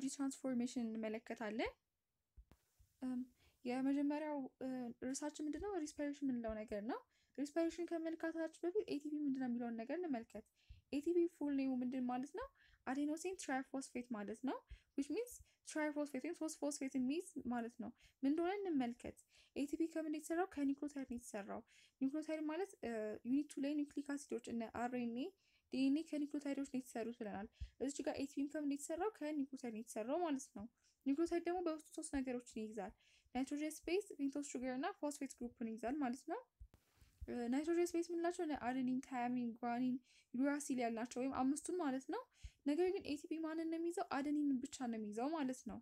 ትራንስፎርሜሽን እንመለከታለን። የመጀመሪያው ርዕሳችን ምንድነው? ሪስፓይሬሽን የምንለው ነገር ነው። ሪስፓይሬሽን ከመልካታችን በፊት ኤቲፒ ምንድነው የሚለውን ነገር እንመልከት። ኤቲፒ ፉል ኔሙ ምንድን ማለት ነው? አዴኖሲን ትራይፎስፌት ማለት ነው። ዊች ሚንስ ትራይፎስፌት ወይም ሶስት ፎስፌት የሚይዝ ማለት ነው። ምን እንደሆነ እንመልከት። ኤቲፒ ከምን የተሰራው? ከኒክሎታይድ ነው የተሰራው። ኒክሎታይድ ማለት ዩኒቱ ላይ ኒውክሊክ አሲዶች እነ አርኤንኤ ዲኤንኤ ከኒክሎታይዶች ነው የተሰሩት ብለናል። እዚች ጋር ኤቲፒም ከምን የተሰራው? ከኒክሎታይድ ነው የተሰራው ማለት ነው። ኒክሎታይድ ደግሞ በውስጡ ሶስት ነገሮችን ይይዛል። ናይትሮጀን ስፔስ፣ ፔንቶስ ሹገር እና ፎስፌት ግሩፕን ይይዛል ማለት ነው። ናይትሮጀን ስፔስ የምንላቸው አደኒን፣ ታያሚን፣ ጓኒን፣ ዩራሲል ያልናቸው ወይም አምስቱን ማለት ነው። ነገር ግን ኤቲፒ ማንን ነው የሚይዘው? አደኒን ብቻ ነው የሚይዘው ማለት ነው።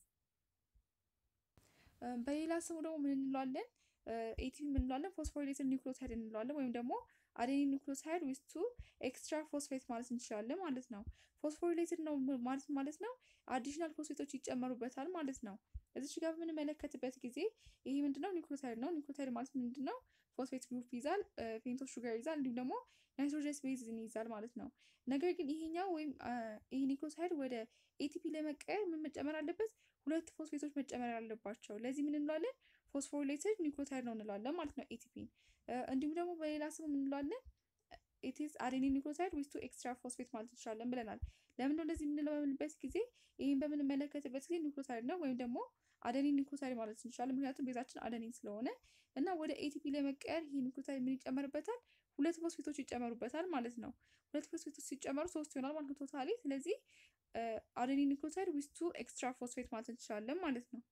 በሌላ ስሙ ደግሞ ምን እንለዋለን? ኤቲፒ ምን እንለዋለን? ፎስፎሪሌትድ ኒውክሊዮታይድ እንለዋለን ወይም ደግሞ አዴኒን ኒውክሊዮታይድ ዊዝ ቱ ኤክስትራ ፎስፌት ማለት እንችላለን ማለት ነው። ፎስፎሪሌትድ ነው ማለት ማለት ነው አዲሽናል ፎስፌቶች ይጨመሩበታል ማለት ነው። እዚች ጋር በምንመለከትበት ጊዜ ይሄ ምንድነው? ኒውክሊዮታይድ ነው። ኒውክሊዮታይድ ማለት ምንድነው? ፎስፌት ግሩፕ ይዛል፣ ፔንቶስ ሹገር ይዛል፣ እንዲሁም ደግሞ ናይትሮጀን ቤዝን ይዛል ማለት ነው። ነገር ግን ይሄኛው ወይም ይሄ ኒውክሊዮታይድ ወደ ኤቲፒ ለመቀየር ምን መጨመር አለበት? ሁለት ፎስፌቶች መጨመር አለባቸው። ለዚህ ምን እንለዋለን? ፎስፎሪሌትድ ኒውክሊዮታይድ ነው እንለዋለን ማለት ነው ኤቲፒን። እንዲሁም ደግሞ በሌላ ስሙ ምን እንለዋለን? ኢትስ አዴኒን ኒውክሊዮታይድ ዊዝ ቱ ኤክስትራ ፎስፌት ማለት እንችላለን ብለናል። ለምን ነው እንደዚህ የምንለው በምንበት ጊዜ ይህን በምንመለከትበት ጊዜ ኒውክሊዮታይድ ነው ወይም ደግሞ አደኒን ኒውክሊዮታይድ ማለት እንችላለን። ምክንያቱም ቤዛችን አደኒን ስለሆነ እና ወደ ኤቲፒ ለመቀየር ይህ ኒውክሊዮታይድ ምን ይጨመርበታል? ሁለት ፎስፌቶች ይጨመሩበታል ማለት ነው። ሁለት ፎስፌቶች ሲጨመሩ ሶስት ይሆናል ማለት ነው ቶታሊ። ስለዚህ አደኒን ኒውክሊዮታይድ ዊዝ ቱ ኤክስትራ ፎስፌት ማለት እንችላለን ማለት ነው።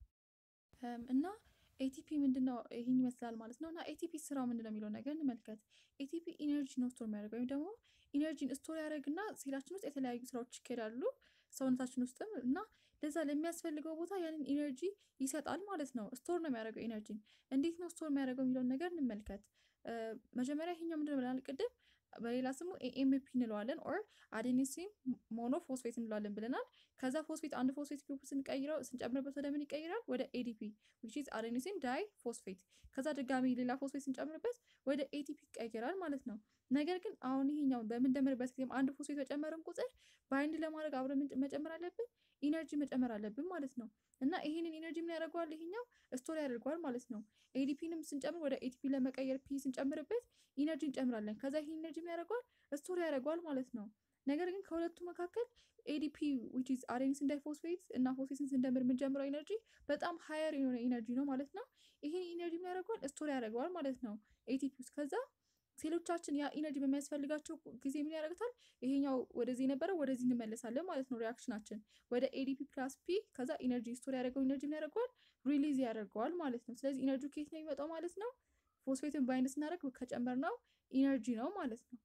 እና ኤቲፒ ምንድነው ይህን ይመስላል ማለት ነው። እና ኤቲፒ ስራው ምንድነው የሚለው ነገር እንመልከት። ኤቲፒ ኢነርጂ ነው ስቶር የሚያደርገው ወይም ደግሞ ኢነርጂን ስቶር ያደርግና ሴላችን ውስጥ የተለያዩ ስራዎች ይካሄዳሉ ሰውነታችን ውስጥም እና ለዛ ለሚያስፈልገው ቦታ ያንን ኢነርጂ ይሰጣል ማለት ነው። ስቶር ነው የሚያደርገው ኢነርጂን። እንዴት ነው ስቶር የሚያደርገው የሚለውን ነገር እንመልከት። መጀመሪያ ይሄኛው ምንድነው ብለናል ቅድም በሌላ ስሙ ኤኤምፒ እንለዋለን ኦር አዴኒሲን ሞኖ ፎስፌት እንለዋለን ብለናል። ከዛ ፎስፌት አንድ ፎስፌት ግሩፕ ስንቀይረው ስንጨምርበት ወደ ምን ይቀይራል? ወደ ኤዲፒ ዊች ኢዝ አዴኒሲን ዳይ ፎስፌት። ከዛ ድጋሚ ሌላ ፎስፌት ስንጨምርበት ወደ ኤቲፒ ይቀይራል ማለት ነው። ነገር ግን አሁን ይሄኛው በምንደምርበት ጊዜም አንድ ፎስፌት በጨመርን ቁጥር ባይንድ ለማድረግ አብረን መጨመር አለብን፣ ኢነርጂ መጨመር አለብን ማለት ነው። እና ይሄንን ኢነርጂ ምን ያደርገዋል? ይሄኛው ስቶር ያደርገዋል ማለት ነው። ኤዲፒንም ስንጨምር ወደ ኤቲፒ ለመቀየር ፒ ስንጨምርበት ኢነርጂ እንጨምራለን። ከዛ ይሄ ኢነርጂ ምን ያደርገዋል? ስቶር ያደርገዋል ማለት ነው። ነገር ግን ከሁለቱ መካከል ኤዲፒ ዊች ኢዝ አዴኒሲን ዳይፎስፌት እና ፎስፌትን ስንደምር የምንጨምረው ኢነርጂ በጣም ሀየር የሆነ ኢነርጂ ነው ማለት ነው። ይሄን ኢነርጂ ምን ያደርገዋል? ስቶር ያደርገዋል ማለት ነው ኤቲፒ ውስጥ ከዛ ሴሎቻችን ያ ኢነርጂ በሚያስፈልጋቸው ጊዜ ምን ያደርግታል? ይሄኛው ወደዚህ የነበረው ወደዚህ እንመለሳለን ማለት ነው። ሪያክሽናችን ወደ ኤዲፒ ፕላስ ፒ ከዛ ኢነርጂ ስቶር ያደረገው ኢነርጂ ምን ያደርገዋል? ሪሊዝ ያደርገዋል ማለት ነው። ስለዚህ ኢነርጂ ከየት ነው የሚመጣው ማለት ነው? ፎስፌትን ባይንድ ስናደርግ ከጨመርነው ኢነርጂ ነው ማለት ነው።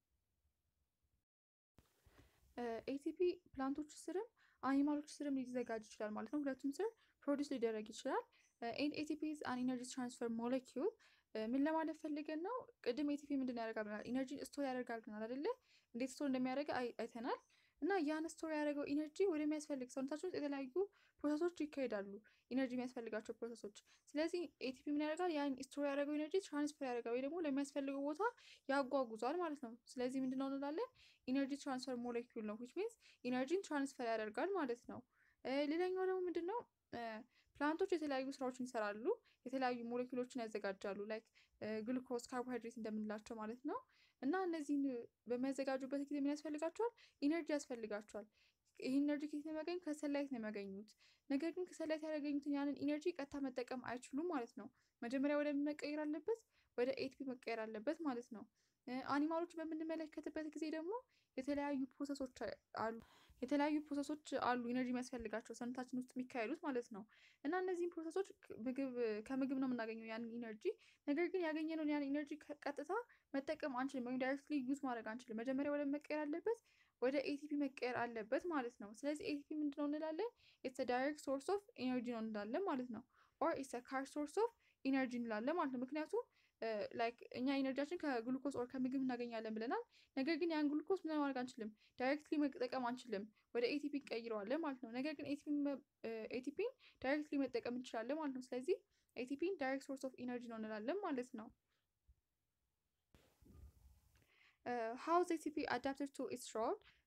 ኤቲፒ ፕላንቶች ስርም አኒማሎች ስርም ሊዘጋጅ ይችላል ማለት ነው። ሁለቱም ስር ፕሮዲስ ሊደረግ ይችላል። ኤቲፒ ኢዝ አን ኢነርጂ ትራንስፈር ሞለኪውል ምን ለማለት ፈልገን ነው? ቅድም ኤቲፒ ምንድን ያደርጋል ብለናል? ኢነርጂ ስቶር ያደርጋል ብለናል አይደለ? እንዴት ስቶር እንደሚያደርግ አይተናል። እና ያን ስቶር ያደረገው ኢነርጂ ወደሚያስፈልግ ሰውነታችን ውስጥ የተለያዩ ፕሮሰሶች ይካሄዳሉ፣ ኢነርጂ የሚያስፈልጋቸው ፕሮሰሶች። ስለዚህ ኤቲፒ ምን ያደርጋል? ያን ስቶር ያደረገው ኢነርጂ ትራንስፈር ያደርጋል ወይ ደግሞ ለሚያስፈልገው ቦታ ያጓጉዟል ማለት ነው። ስለዚህ ምንድነው እንላለን? ኢነርጂ ትራንስፈር ሞሌኪውል ነው ዊች ሚንስ ኢነርጂን ትራንስፈር ያደርጋል ማለት ነው። ሌላኛው ደግሞ ምንድን ነው? ፕላንቶች የተለያዩ ስራዎችን ይሰራሉ። የተለያዩ ሞሌኪሎችን ያዘጋጃሉ ላይክ ግሉኮስ፣ ካርቦሃይድሬት እንደምንላቸው ማለት ነው። እና እነዚህን በሚያዘጋጁበት ጊዜ ምን ያስፈልጋቸዋል? ኢነርጂ ያስፈልጋቸዋል። ይህ ኢነርጂ ከየት ነው የሚያገኙት? ከሰላይት ነው የሚያገኙት። ነገር ግን ከሰላይት ያገኙትን ያንን ኢነርጂ ቀጥታ መጠቀም አይችሉም ማለት ነው። መጀመሪያ ወደ ምን መቀየር አለበት? ወደ ኤቲፒ መቀየር አለበት ማለት ነው። አኒማሎች በምንመለከትበት ጊዜ ደግሞ የተለያዩ ፕሮሰሶች አሉ የተለያዩ ፕሮሰሶች አሉ ኢነርጂ የሚያስፈልጋቸው ሰውነታችን ውስጥ የሚካሄዱት ማለት ነው። እና እነዚህም ፕሮሰሶች ምግብ ከምግብ ነው የምናገኘው ያንን ኢነርጂ። ነገር ግን ያገኘነውን ያን ኢነርጂ ቀጥታ መጠቀም አንችልም፣ ወይም ዳይሬክትሊ ዩዝ ማድረግ አንችልም። መጀመሪያ ወደ መቀየር አለበት ወደ ኤቲፒ መቀየር አለበት ማለት ነው። ስለዚህ ኤቲፒ ምንድነው እንላለን? ኢትስ ዳይሬክት ሶርስ ኦፍ ኢነርጂ ነው እንላለን ማለት ነው። ኦር ኢትስ ካር ሶርስ ኦፍ ኢነርጂ እንላለን ማለት ነው። ምክንያቱም ላይክ እኛ ኢነርጂያችን ከግሉኮስ ኦር ከምግብ እናገኛለን ብለናል። ነገር ግን ያን ግሉኮስ ምን ማድረግ አንችልም፣ ዳይሬክትሊ መጠቀም አንችልም። ወደ ኤቲፒ እንቀይረዋለን ማለት ነው። ነገር ግን ኤቲፒን ዳይሬክትሊ መጠቀም እንችላለን ማለት ነው። ስለዚህ ኤቲፒን ዳይሬክት ሶርስ ኦፍ ኢነርጂ ነው እንላለን ማለት ነው። ሃው ኢዝ ኤቲፒ አዳፕትድ ቱ ኢትስ ሮል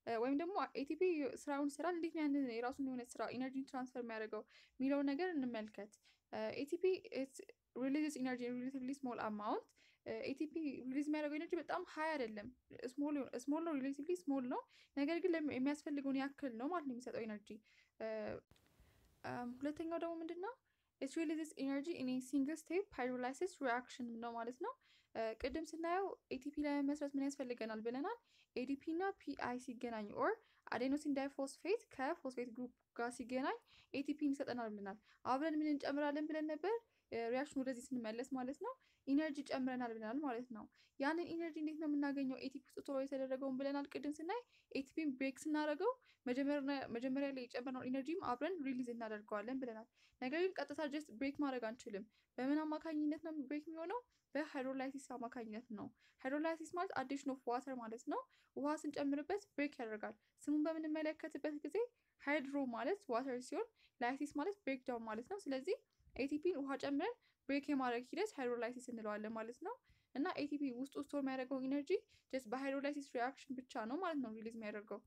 ወይም ደግሞ ኤቲፒ ስራውን ስራ እንዴት ነው ያንን የራሱን የሆነ ስራ ኢነርጂ ትራንስፈር የሚያደርገው የሚለውን ነገር እንመልከት። ኤቲፒ ሪሊዝስ ኢነርጂ ሪሌቲቭሊ ስሞል አማውንት ኤቲፒ ሪሊዝ የሚያደርገው ኤነርጂ በጣም ሀይ አይደለም፣ ስሞል ነው፣ ሪሌቲቭሊ ስሞል ነው። ነገር ግን የሚያስፈልገውን ያክል ነው ማለት ነው የሚሰጠው ኤነርጂ። ሁለተኛው ደግሞ ምንድን ነው? ኢት ሪሊዝስ ኢነርጂ ኢን ሲንግል ስቴፕ ሃይድሮላይሲስ ሪአክሽን ነው ማለት ነው። ቅድም ስናየው ኤቲፒ ለመመስረት ምን ያስፈልገናል ብለናል? ኤዲፒ እና ፒአይ ሲገናኝ ኦር አዴኖሲን ዳይፎስፌት ከፎስፌት ግሩፕ ጋር ሲገናኝ ኤቲፒን ይሰጠናል ብለናል። አብረን ምን እንጨምራለን ብለን ነበር? ሪያክሽን ወደዚህ ስንመለስ ማለት ነው ኢነርጂ ጨምረናል ብለናል ማለት ነው። ያንን ኢነርጂ እንዴት ነው የምናገኘው? ኤቲፒ ውስጥ ቶሎ የተደረገውን ብለናል ቅድም ስናይ ኤቲፒን ብሬክ ስናደርገው መጀመሪያ ላይ የጨመርነውን ኢነርጂም አብረን ሪሊዝ እናደርገዋለን ብለናል። ነገር ግን ቀጥታ ጀስት ብሬክ ማድረግ አንችልም። በምን አማካኝነት ነው ብሬክ የሚሆነው? በሃይድሮላይሲስ አማካኝነት ነው። ሃይድሮላይሲስ ማለት አዲሽን ኦፍ ዋተር ማለት ነው። ውሃ ስንጨምርበት ብሬክ ያደርጋል። ስሙን በምንመለከትበት ጊዜ ሃይድሮ ማለት ዋተር ሲሆን ላይሲስ ማለት ብሬክ ዳውን ማለት ነው። ስለዚህ ኤቲፒን ውሃ ጨምረን ብሬክ የማድረግ ሂደት ሃይድሮላይሲስ እንለዋለን ማለት ነው። እና ኤቲፒ ውስጡ ስቶር የሚያደርገው ኢነርጂ ጀስት በሃይድሮላይሲስ ሪአክሽን ብቻ ነው ማለት ነው ሪሊዝ የሚያደርገው።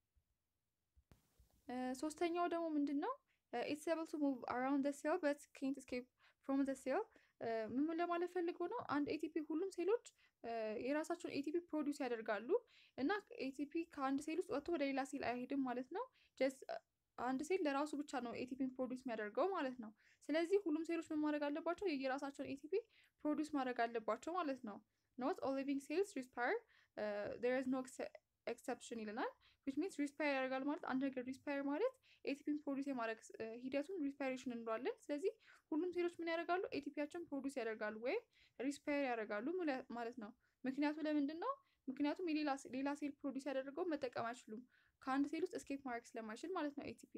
ሶስተኛው ደግሞ ምንድን ነው? ኢትስ ኤብል ቱ ሙቭ አራውንድ ዘ ሴል በት ኬንት ስኬፕ ፍሮም ዘ ሴል። ምን ለማለት ፈልጎ ነው? አንድ ኤቲፒ ሁሉም ሴሎች የራሳቸውን ኤቲፒ ፕሮዲውስ ያደርጋሉ እና ኤቲፒ ከአንድ ሴል ውስጥ ወጥቶ ወደ ሌላ ሴል አይሄድም ማለት ነው። ጀስት አንድ ሴል ለራሱ ብቻ ነው ኤቲፒን ፕሮዲውስ የሚያደርገው ማለት ነው። ስለዚህ ሁሉም ሴሎች ምን ማድረግ አለባቸው? የየራሳቸውን ኤቲፒ ፕሮዲውስ ማድረግ አለባቸው ማለት ነው። ኖት ኦል ሊቪንግ ሴልስ ሪስፓየር ዜር ኢዝ ኖ ኤክሰፕሽን ይለናል። ዊች ሚንስ ሪስፓየር ያደርጋል ማለት አንድ ነገር ሪስፓየር ማለት ኤቲፒን ፕሮዲውስ የማድረግ ሂደቱን ሪስፓይሬሽን እንለዋለን። ስለዚህ ሁሉም ሴሎች ምን ያደርጋሉ? ኤቲፒያቸውን ፕሮዲውስ ያደርጋሉ ወይም ሪስፓየር ያደርጋሉ ማለት ነው። ምክንያቱ ለምንድን ነው? ምክንያቱም ሌላ ሴል ፕሮዲውስ ያደረገው መጠቀም አይችሉም ከአንድ ሴል ውስጥ እስኬፕ ማድረግ ስለማይችል ማለት ነው ኤቲፒ።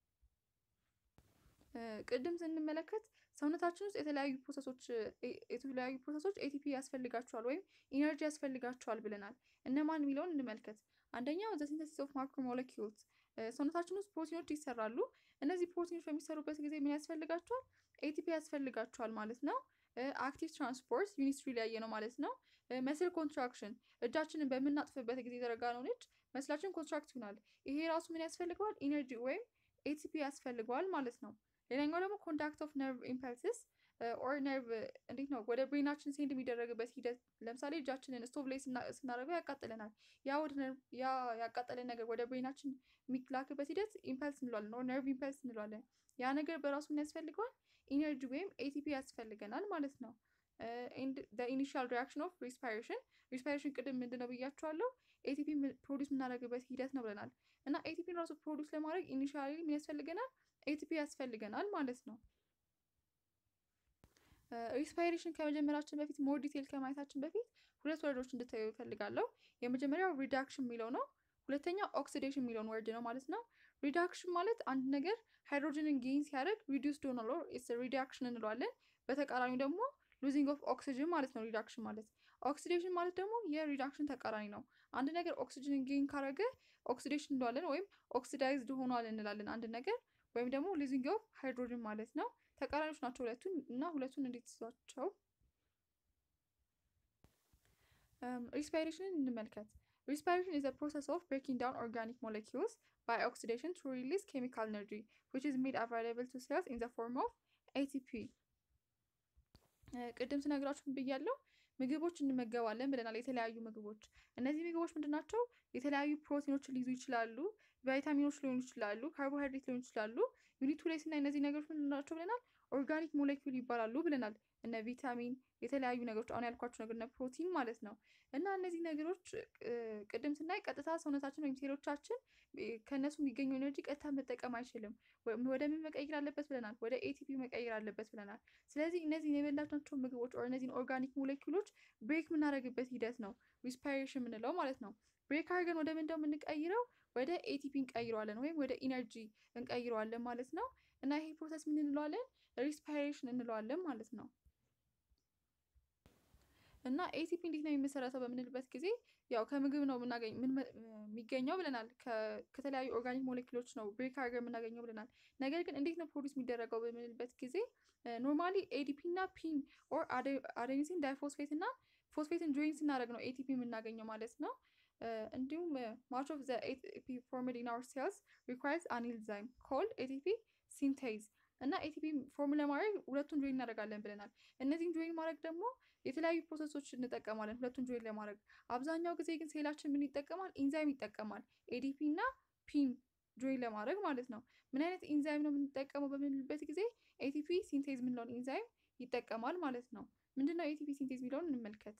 ቅድም ስንመለከት ሰውነታችን ውስጥ የተለያዩ ፕሮሰሶች የተለያዩ ፕሮሰሶች ኤቲፒ ያስፈልጋቸዋል ወይም ኢነርጂ ያስፈልጋቸዋል ብለናል። እነማን የሚለውን እንመልከት። አንደኛው ዘ ሲንተሲስ ኦፍ ማክሮ ሞለኪውልስ ሰውነታችን ውስጥ ፕሮቲኖች ይሰራሉ። እነዚህ ፕሮቲኖች በሚሰሩበት ጊዜ ምን ያስፈልጋቸዋል? ኤቲፒ ያስፈልጋቸዋል ማለት ነው። አክቲቭ ትራንስፖርት ዩኒስትሪ ላይ ነው ማለት ነው። መስል ኮንትራክሽን እጃችንን በምናጥፍበት ጊዜ የዘረጋ ነው ነች መስላችን ኮንትራክት ይሆናል። ይሄ ራሱ ምን ያስፈልገዋል? ኢነርጂ ወይም ኤቲፒ ያስፈልገዋል ማለት ነው። ሌላኛው ደግሞ ኮንታክት ኦፍ ነርቭ ኢምፐልስስ ኦር ነርቭ እንዴት ነው ወደ ብሬናችን ሴንድ የሚደረግበት ሂደት። ለምሳሌ እጃችንን ስቶቭ ላይ ስናደርገው ያቃጥለናል። ያ ወደ ያ ያቃጠለን ነገር ወደ ብሬናችን የሚላክበት ሂደት ኢምፐልስ እንለዋለን፣ ኦር ነርቭ ኢምፐልስ እንለዋለን። ያ ነገር በራሱ ምን ያስፈልገዋል? ኢነርጂ ወይም ኤቲፒ ያስፈልገናል ማለት ነው። ኤንድ ኢኒሺያል ሪያክሽን ኦፍ ሪስፓይሬሽን ሪስፓይሬሽን ቅድም ምንድን ነው ብያቸዋለሁ ኤቲፒ ፕሮዲስ የምናደርግበት ሂደት ነው ብለናል። እና ኤቲፒን ራሱ ፕሮዲስ ለማድረግ ኢኒሺያሊ ምን ያስፈልገናል? ኤቲፒ ያስፈልገናል ማለት ነው። ሪስፓይሬሽን ከመጀመራችን በፊት ሞር ዲቴል ከማየታችን በፊት ሁለት ወርዶች እንድታዩ ይፈልጋለሁ። የመጀመሪያው ሪዳክሽን የሚለው ነው። ሁለተኛው ኦክሲዴሽን የሚለውን ወርድ ነው ማለት ነው። ሪዳክሽን ማለት አንድ ነገር ሃይድሮጅንን ጌን ሲያደርግ ሪዲዩስድ ሆኗል ኦር ኢትስ ሪዳክሽን እንለዋለን። በተቃራኒው ደግሞ ሉዚንግ ኦፍ ኦክሲጅን ማለት ነው ሪዳክሽን ማለት። ኦክሲዴሽን ማለት ደግሞ የሪዳክሽን ተቃራኒ ነው። አንድ ነገር ኦክሲጅንን ጌን ካረገ ኦክሲዴሽን እንለዋለን ወይም ኦክሲዳይዝድ ሆኗል እንላለን አንድ ነገር ወይም ደግሞ ሉዚንግ ኦፍ ሃይድሮጅን ማለት ነው። ተቃራኒዎች ናቸው ሁለቱን እና ሁለቱን እንዴት ይዟቸው ሪስፓይሬሽንን እንመልከት። ሪስፓይሬሽን is a process of breaking down organic molecules by oxidation to release chemical energy which is made available to cells in the form of ATP ቅድም ስነግራችሁ ብያለሁ ምግቦች እንመገባለን ብለናል። የተለያዩ ምግቦች እነዚህ ምግቦች ምንድን ናቸው? የተለያዩ ፕሮቲኖችን ሊይዙ ይችላሉ፣ ቫይታሚኖች ሊሆኑ ይችላሉ፣ ካርቦሃይድሬት ሊሆኑ ይችላሉ። ዩኒቱ ላይ ስናይ እነዚህ ነገሮች ምንድን ናቸው ብለናል? ኦርጋኒክ ሞሌኪውል ይባላሉ ብለናል። እነ ቪታሚን የተለያዩ ነገሮች አሁን ያልኳቸው ነገር እነ ፕሮቲን ማለት ነው። እና እነዚህ ነገሮች ቅድም ስናይ ቀጥታ ሰውነታችን ወይም ሴሎቻችን ከእነሱ የሚገኘው ኤነርጂ ቀጥታ መጠቀም አይችልም። ወደ ምን መቀየር አለበት ብለናል? ወደ ኤቲፒ መቀየር አለበት ብለናል። ስለዚህ እነዚህን የበላናቸው ምግቦች ኦር እነዚህን ኦርጋኒክ ሞሌኪውሎች ብሬክ የምናደርግበት ሂደት ነው ሪስፓይሬሽን የምንለው ማለት ነው። ብሬክ አድርገን ወደ ምንድነው የምንቀይረው? ወደ ኤቲፒ እንቀይረዋለን ወይም ወደ ኢነርጂ እንቀይረዋለን ማለት ነው። እና ይሄ ፕሮሰስ ምን እንለዋለን? ሪስፓይሬሽን እንለዋለን ማለት ነው። እና ኤቲፒ እንዴት ነው የሚመሰረተው በምንልበት ጊዜ ያው ከምግብ ነው የምናገኝ የሚገኘው ብለናል። ከተለያዩ ኦርጋኒክ ሞሌኪሎች ነው ብሬክ አድርገን የምናገኘው ብለናል። ነገር ግን እንዴት ነው ፕሮዲስ የሚደረገው በምንልበት ጊዜ ኖርማሊ ኤዲፒ እና ፒን ኦር አዴኒሲን ዳይፎስፌት እና ፎስፌትን ጆይን ስናደርግ ነው ኤቲፒ የምናገኘው ማለት ነው። እንዲሁም ማች ኦፍ ዘ ኤቲፒ ፎርምድ ኢን አወር ሴልስ ሪኳየርስ አን ኢንዛይም ኮልድ ኤቲፒ ሲንቴዝ እና ኤቲፒ ፎርም ለማድረግ ሁለቱን ጆይን እናደርጋለን ብለናል። እነዚህን ጆይን ማድረግ ደግሞ የተለያዩ ፕሮሰሶች እንጠቀማለን ሁለቱን ጆይን ለማድረግ። አብዛኛው ጊዜ ግን ሴላችን ምን ይጠቀማል? ኢንዛይም ይጠቀማል። ኤዲፒ እና ፒን ጆይን ለማድረግ ማለት ነው። ምን አይነት ኢንዛይም ነው የምንጠቀመው በምንልበት ጊዜ ኤቲፒ ሲንቴዝ የምንለውን ኢንዛይም ይጠቀማል ማለት ነው። ምንድነው ኤቲፒ ሲንቴዝ የሚለውን እንመልከት።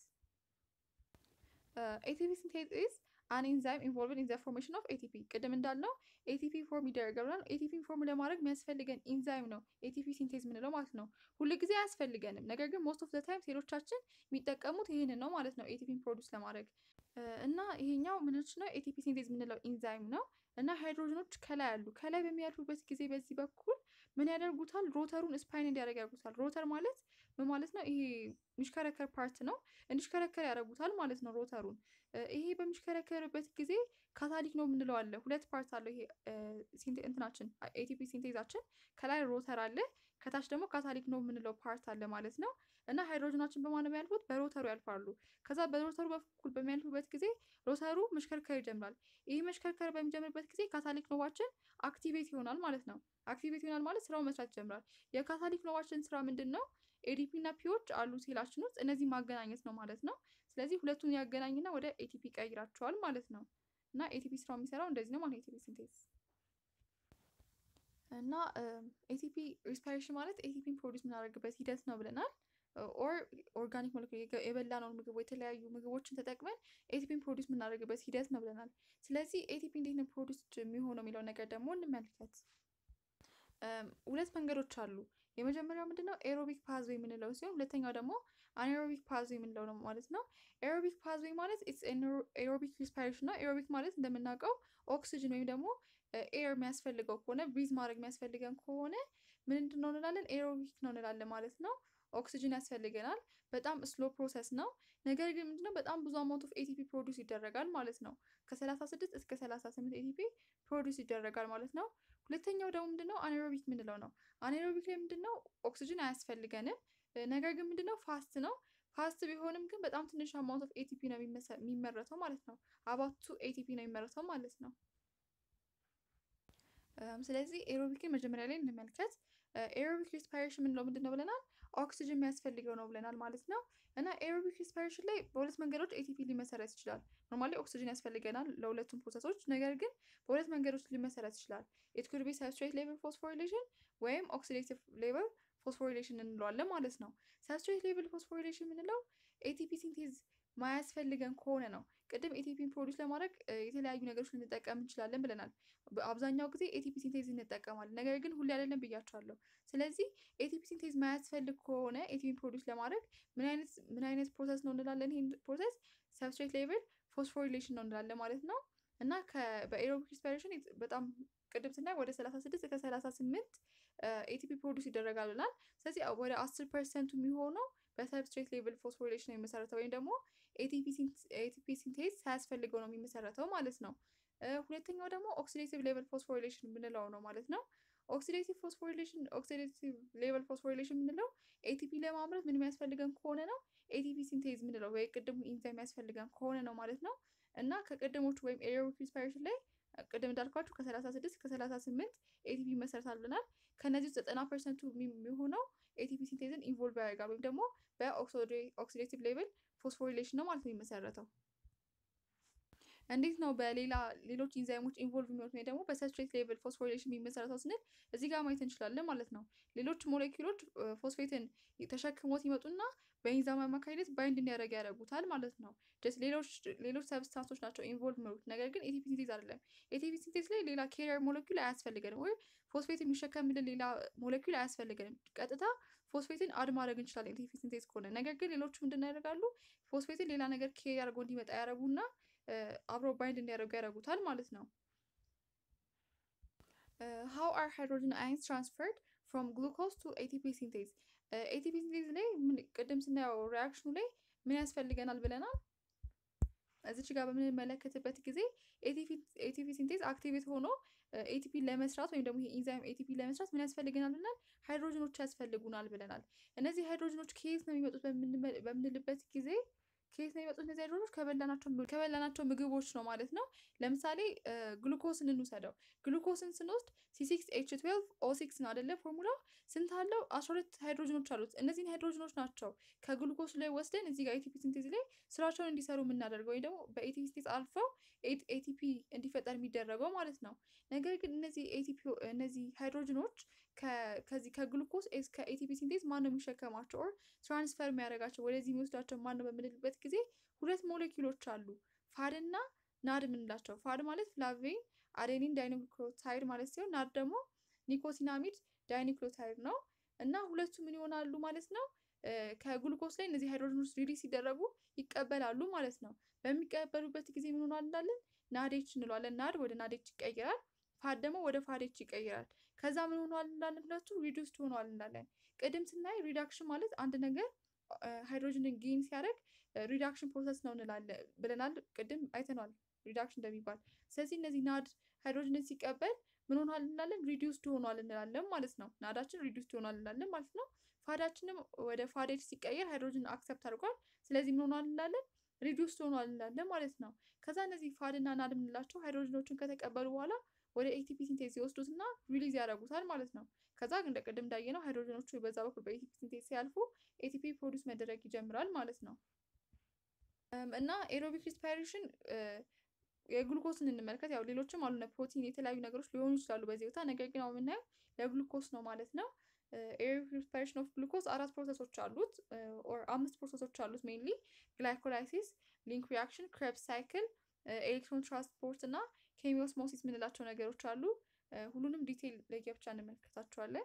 ኤቲፒ ሲንቴዝ ኢዝ አን ኢንዛይም ኢንቮልቭድ ኢን ዘ ፎርሜሽን ኦፍ ኤቲፒ። ቅድም እንዳልነው ኤቲፒ ፎርም ይደረጋል። ኤቲፒ ፎርም ለማድረግ የሚያስፈልገን ኢንዛይም ነው ኤቲፒ ሲንቴዝ የምንለው ማለት ነው። ሁል ጊዜ አያስፈልገንም፣ ነገር ግን ሞስት ኦፍ ዘ ታይም ሴሎቻችን የሚጠቀሙት ይህንን ነው ማለት ነው ኤቲፒን ፕሮዲውስ ለማድረግ እና ይሄኛው ምንች ነው ኤቲፒ ሲንቴዝ የምንለው ኢንዛይም ነው። እና ሃይድሮጅኖች ከላይ አሉ። ከላይ በሚያልፉበት ጊዜ በዚህ በኩል ምን ያደርጉታል? ሮተሩን ስፓይን እንዲያደርግ ያደርጉታል። ሮተር ማለት ምን ማለት ነው? ይሄ የሚሽከረከር ፓርት ነው። እንዲሽከረከር ያደርጉታል ማለት ነው ሮተሩን። ይሄ በሚሽከረከርበት ጊዜ ካታሊክ ነው የምንለው አለ። ሁለት ፓርት አለው ይሄ እንትናችን ኤቲፒ ሲንቴዛችን። ከላይ ሮተር አለ፣ ከታች ደግሞ ካታሊክ ነው የምንለው ፓርት አለ ማለት ነው። እና ሃይድሮጅናችን በማን ነው የሚያልፉት? በሮተሩ ያልፋሉ። ከዛ በሮተሩ በኩል በሚያልፉበት ጊዜ ሮተሩ መሽከርከር ይጀምራል። ይህ መሽከርከር በሚጀምርበት ጊዜ ካታሊክ ኖባችን አክቲቬት ይሆናል ማለት ነው። አክቲቬት ይሆናል ማለት ስራው መስራት ይጀምራል። የካታሊክ ኖባችን ስራ ምንድን ነው? ኤዲፒ እና ፒዎች አሉ ሴላችን ውስጥ እነዚህ ማገናኘት ነው ማለት ነው። ስለዚህ ሁለቱን ያገናኝና ወደ ኤቲፒ ቀይራቸዋል ማለት ነው። እና ኤቲፒ ስራው የሚሰራው እንደዚህ ነው ማለት ኤቲፒ ሲንቴዝ እና ኤቲፒ ሪስፓይሬሽን ማለት ኤቲፒን ፕሮዲስ የምናደርግበት ሂደት ነው ብለናል። ኦር ኦርጋኒክ ሞለኪል የበላነውን ምግብ የተለያዩ ምግቦችን ተጠቅመን ኤቲፒን ፕሮዲስ የምናደርግበት ሂደት ነው ብለናል። ስለዚህ ኤቲፒ እንዴት ነው ፕሮዲስ የሚሆነው የሚለው ነገር ደግሞ እንመልከት። ሁለት መንገዶች አሉ። የመጀመሪያው ምንድነው ኤሮቢክ ፓዝዌይ የምንለው ሲሆን ሁለተኛው ደግሞ አናኤሮቢክ ፓዝዌይ የምንለው ነው ማለት ነው። ኤሮቢክ ፓዝዌይ ማለት ኤሮቢክ ሪስፓይሬሽን ነው። ኤሮቢክ ማለት እንደምናውቀው ኦክሲጅን ወይም ደግሞ ኤር የሚያስፈልገው ከሆነ ብሪዝ ማድረግ የሚያስፈልገን ከሆነ ምንድን ነው እንላለን? ኤሮቢክ ነው እንላለን ማለት ነው። ኦክሲጅን ያስፈልገናል። በጣም ስሎ ፕሮሰስ ነው። ነገር ግን ምንድነው በጣም ብዙ አማውንት ኦፍ ኤቲፒ ፕሮዲስ ይደረጋል ማለት ነው። ከ36 እስከ 38 ኤቲፒ ፕሮዲስ ይደረጋል ማለት ነው። ሁለተኛው ደግሞ ምንድነው አኔሮቢክ ምንለው ነው። አኔሮቢክ ላይ ምንድነው ኦክሲጅን አያስፈልገንም። ነገር ግን ምንድነው ፋስት ነው። ፋስት ቢሆንም ግን በጣም ትንሽ አማውንት ኦፍ ኤቲፒ ነው የሚመረተው ማለት ነው። አባቱ ኤቲፒ ነው የሚመረተው ማለት ነው። ስለዚህ ኤሮቢክን መጀመሪያ ላይ እንመልከት። ኤሮቢክ ሪስፓይሬሽን ምንለው ምንድን ነው ብለናል? ኦክሲጅን የሚያስፈልገው ነው ብለናል ማለት ነው። እና ኤሮቢክ ሪስፓይሬሽን ላይ በሁለት መንገዶች ኤቲፒ ሊመሰረት ይችላል። ኖርማሊ ኦክሲጅን ያስፈልገናል ለሁለቱም ፕሮሰሶች፣ ነገር ግን በሁለት መንገዶች ሊመሰረት ይችላል። ኢት ኩድ ቢ ሰብስትሬት ሌቭል ፎስፎሪሌሽን ወይም ኦክሲዴቲቭ ሌቭል ፎስፎሪሌሽን እንለዋለን ማለት ነው። ሰብስትሬት ሌቭል ፎስፎሪሌሽን የምንለው ኤቲፒ ሲንቴዝ ማያስፈልገን ከሆነ ነው። ቅድም ኤቲፒን ፕሮዲስ ለማድረግ የተለያዩ ነገሮች ልንጠቀም እንችላለን ብለናል። አብዛኛው ጊዜ ኤቲፒ ሲንቴዝ እንጠቀማለን፣ ነገር ግን ሁሌ አይደለም ብያቸዋለሁ። ስለዚህ ኤቲፒ ሲንቴዝ ማያስፈልግ ከሆነ ኤቲፒን ፕሮዲስ ለማድረግ ምን አይነት ምን አይነት ፕሮሰስ ነው እንላለን? ይህን ፕሮሰስ ሰብስትሬት ሌቭል ፎስፎሪሌሽን ነው እንላለን ማለት ነው። እና በኤሮቢክ ሪስፓይሬሽን በጣም ቅድም ስናይ ወደ 36 እስከ 38 ኤቲፒ ፕሮዲስ ይደረጋል ብለናል። ስለዚህ ወደ 10 ፐርሰንቱ የሚሆነው በሰብስትሬት ሌቭል ፎስፎሪሌሽን ነው የሚመሰረተው ወይም ደግሞ ኤቲፒ ሲንቴዝ ሳያስፈልገው ነው የሚመሰረተው ማለት ነው። ሁለተኛው ደግሞ ኦክሲዴቲቭ ሌቨል ፎስፎሪሌሽን የምንለው ነው ማለት ነው። ኦክሲዴቲቭ ፎስፎሪሌሽን ኦክሲዴቲቭ ሌቨል ፎስፎሪሌሽን የምንለው ኤቲፒ ለማምረት ምን የሚያስፈልገን ከሆነ ነው ኤቲፒ ሲንቴዝ የምንለው ወይ ቅድሙ ኢንዛይም የሚያስፈልገን ከሆነ ነው ማለት ነው። እና ከቅድሞቹ ወይም ኤሮቢክ ሪስፓይሬሽን ላይ ቅድም እንዳልኳችሁ ከ36 እስከ 38 ኤቲፒ ይመሰረታል ብለናል። ከነዚህ ውስጥ 90 ፐርሰንቱ የሚሆነው ኤቲፒ ሲንቴዝን ኢንቮልቭ ያደርጋል ወይም ደግሞ በኦክሲዴቲቭ ሌቭል ፎስፎሪሌሽን ነው ማለት ነው የሚመሰረተው። እንዴት ነው በሌላ ሌሎች ኢንዛይሞች ኢንቮልቭ የሚሆኑት ወይ ደግሞ በሰብስትሬት ሌቭል ፎስፎሪሌሽን የሚመሰረተው ስንል እዚህ ጋር ማየት እንችላለን ማለት ነው። ሌሎች ሞሌኪሎች ፎስፌትን ተሸክሞት ይመጡና በኢንዛይም አማካኝነት ባይንድ እንዲያደርግ ያደርጉታል ማለት ነው። ጀስት ሌሎች ሌሎች ሰብስታንሶች ናቸው ኢንቮልቭ የሚሆኑት ነገር ግን ኤቲፒ ሲንቴዝ አይደለም። ኤቲፒ ሲንቴዝ ላይ ሌላ ኬሪየር ሞሌኪል አያስፈልገንም ወይም ፎስፌት የሚሸከምልን ሌላ ሞሌኪል አያስፈልገንም። ቀጥታ ፎስፌትን አድ ማድረግ እንችላለን ኤቲፒ ሲንቴዝ ከሆነ። ነገር ግን ሌሎቹ ምንድን ያደርጋሉ? ፎስፌትን ሌላ ነገር ኬሪ አድርጎ እንዲመጣ ያደርጉና አብረው ባይንድ እንዲያደርጉ ያደርጉታል ማለት ነው። ሃው አር ሃይድሮጅን አይንስ ትራንስፈርድ ፍሮም ግሉኮዝ ቱ ኤቲፒ ሲንቴዝ። ኤቲፒ ሲንቴዝ ላይ ቅድም ስናየው ሪያክሽኑ ላይ ምን ያስፈልገናል ብለናል። እዚች ጋር በምንመለከትበት ጊዜ ኤቲፒ ሲንቴዝ አክቲቬት ሆኖ ኤቲፒ ለመስራት ወይም ደግሞ ኢንዛይም ኤቲፒ ለመስራት ምን ያስፈልገናል ብለናል? ሃይድሮጅኖች ያስፈልጉናል ብለናል። እነዚህ ሃይድሮጅኖች ከየት ነው የሚመጡት በምንልበት ጊዜ ከየት ነው የሚመጡት እነዚህ ሃይድሮጅኖች? ከበላናቸው ምግቦች ነው ማለት ነው። ለምሳሌ ግሉኮስን እንውሰደው። ግሉኮስን ስንወስድ ሲሲክስ ኤች ትዌልቭ ኦ ሲክስ ነው አይደለ? ፎርሙላው ስንት አለው? አስራ ሁለት ሃይድሮጅኖች አሉት። እነዚህን ሃይድሮጅኖች ናቸው ከግሉኮስ ላይ ወስደን እዚህ ጋር ኤቲፒ ሲንቴዝ ላይ ስራቸውን እንዲሰሩ የምናደርገው ወይም ደግሞ በኤቲፒ ሲንቴዝ አልፈው ኤቲፒ እንዲፈጠር የሚደረገው ማለት ነው። ነገር ግን እነዚህ ኤቲፒ እነዚህ ሃይድሮጅኖች ከዚህ ከግሉኮስ እስከ ኤቲፒ ሲንቴዝ ማን ነው የሚሸከማቸው ኦር ትራንስፈር የሚያደርጋቸው ወደዚህ የሚወስዳቸው ማን ነው በምንልበት ጊዜ ሁለት ሞሌኪሎች አሉ፣ ፋድ እና ናድ የምንላቸው። ፋድ ማለት ፍላቬን አዴኒን ዳይኒክሎታይድ ማለት ሲሆን ናድ ደግሞ ኒኮሲናሚድ ዳይኒክሎታይድ ነው። እና ሁለቱ ምን ይሆናሉ ማለት ነው ከግሉኮስ ላይ እነዚህ ሃይድሮጅኖች ሪሊዝ ሲደረጉ ይቀበላሉ ማለት ነው። በሚቀበሉበት ጊዜ ምን ሆኗል እንላለን? ናዴች እንለዋለን። ናድ ወደ ናዴች ይቀይራል። ፋድ ደግሞ ወደ ፋዴች ይቀይራል። ከዛ ምን ሆኗል እንላለን? ሁለቱ ሪዱስድ ሆኗል እንላለን። ቅድም ስናይ ሪዳክሽን ማለት አንድ ነገር ሃይድሮጅንን ጌን ሲያደርግ ሪዳክሽን ፕሮሰስ ነው እንላለን ብለናል። ቅድም አይተናል ሪዳክሽን እንደሚባል። ስለዚህ እነዚህ ናድ ሃይድሮጅንን ሲቀበል ምን ሆኗል እንላለን? ሪዲዩስድ ሆኗል እንላለን ማለት ነው። ናዳችን ሪዲዩስድ ሆኗል እንላለን ማለት ነው። ፋዳችንም ወደ ፋዴች ሲቀየር ሃይድሮጅን አክሰፕት አድርጓል። ስለዚህ ምን ሆኗል እንላለን? ሪዲዩስድ ሆኗል እንላለን ማለት ነው። ከዛ እነዚህ ፋድ እና ናድ የምንላቸው ሃይድሮጅኖችን ከተቀበሉ በኋላ ወደ ኤቲፒ ሲንቴዝ ይወስዱትና ሪሊዝ ያደርጉታል ማለት ነው። ከዛ እንደ ቅድም እንዳየነው ሃይድሮጅኖቹ በዛ በኩል በኤቲፒ ሲንቴዝ ሲያልፉ ኤቲፒ ፕሮዲውስ መደረግ ይጀምራል ማለት ነው። እና ኤሮቢክ ሪስፓይሬሽን የግሉኮስን እንመልከት። ያው ሌሎችም አሉ ፕሮቲን፣ የተለያዩ ነገሮች ሊሆኑ ይችላሉ በዚህ ቦታ። ነገር ግን አሁን የምናየው ለግሉኮስ ነው ማለት ነው። ኤሮቢክ ሪስፓይሬሽን ኦፍ ግሉኮስ አራት ፕሮሰሶች አሉት ኦር አምስት ፕሮሰሶች አሉት ሜንሊ ግላይኮላይሲስ፣ ሊንክ ሪያክሽን፣ ክሬብስ ሳይክል፣ ኤሌክትሮን ትራንስፖርት እና ኬሚዮስሞሲስ የምንላቸው ነገሮች አሉ። ሁሉንም ዲቴይል ለየብቻ እንመለከታቸዋለን።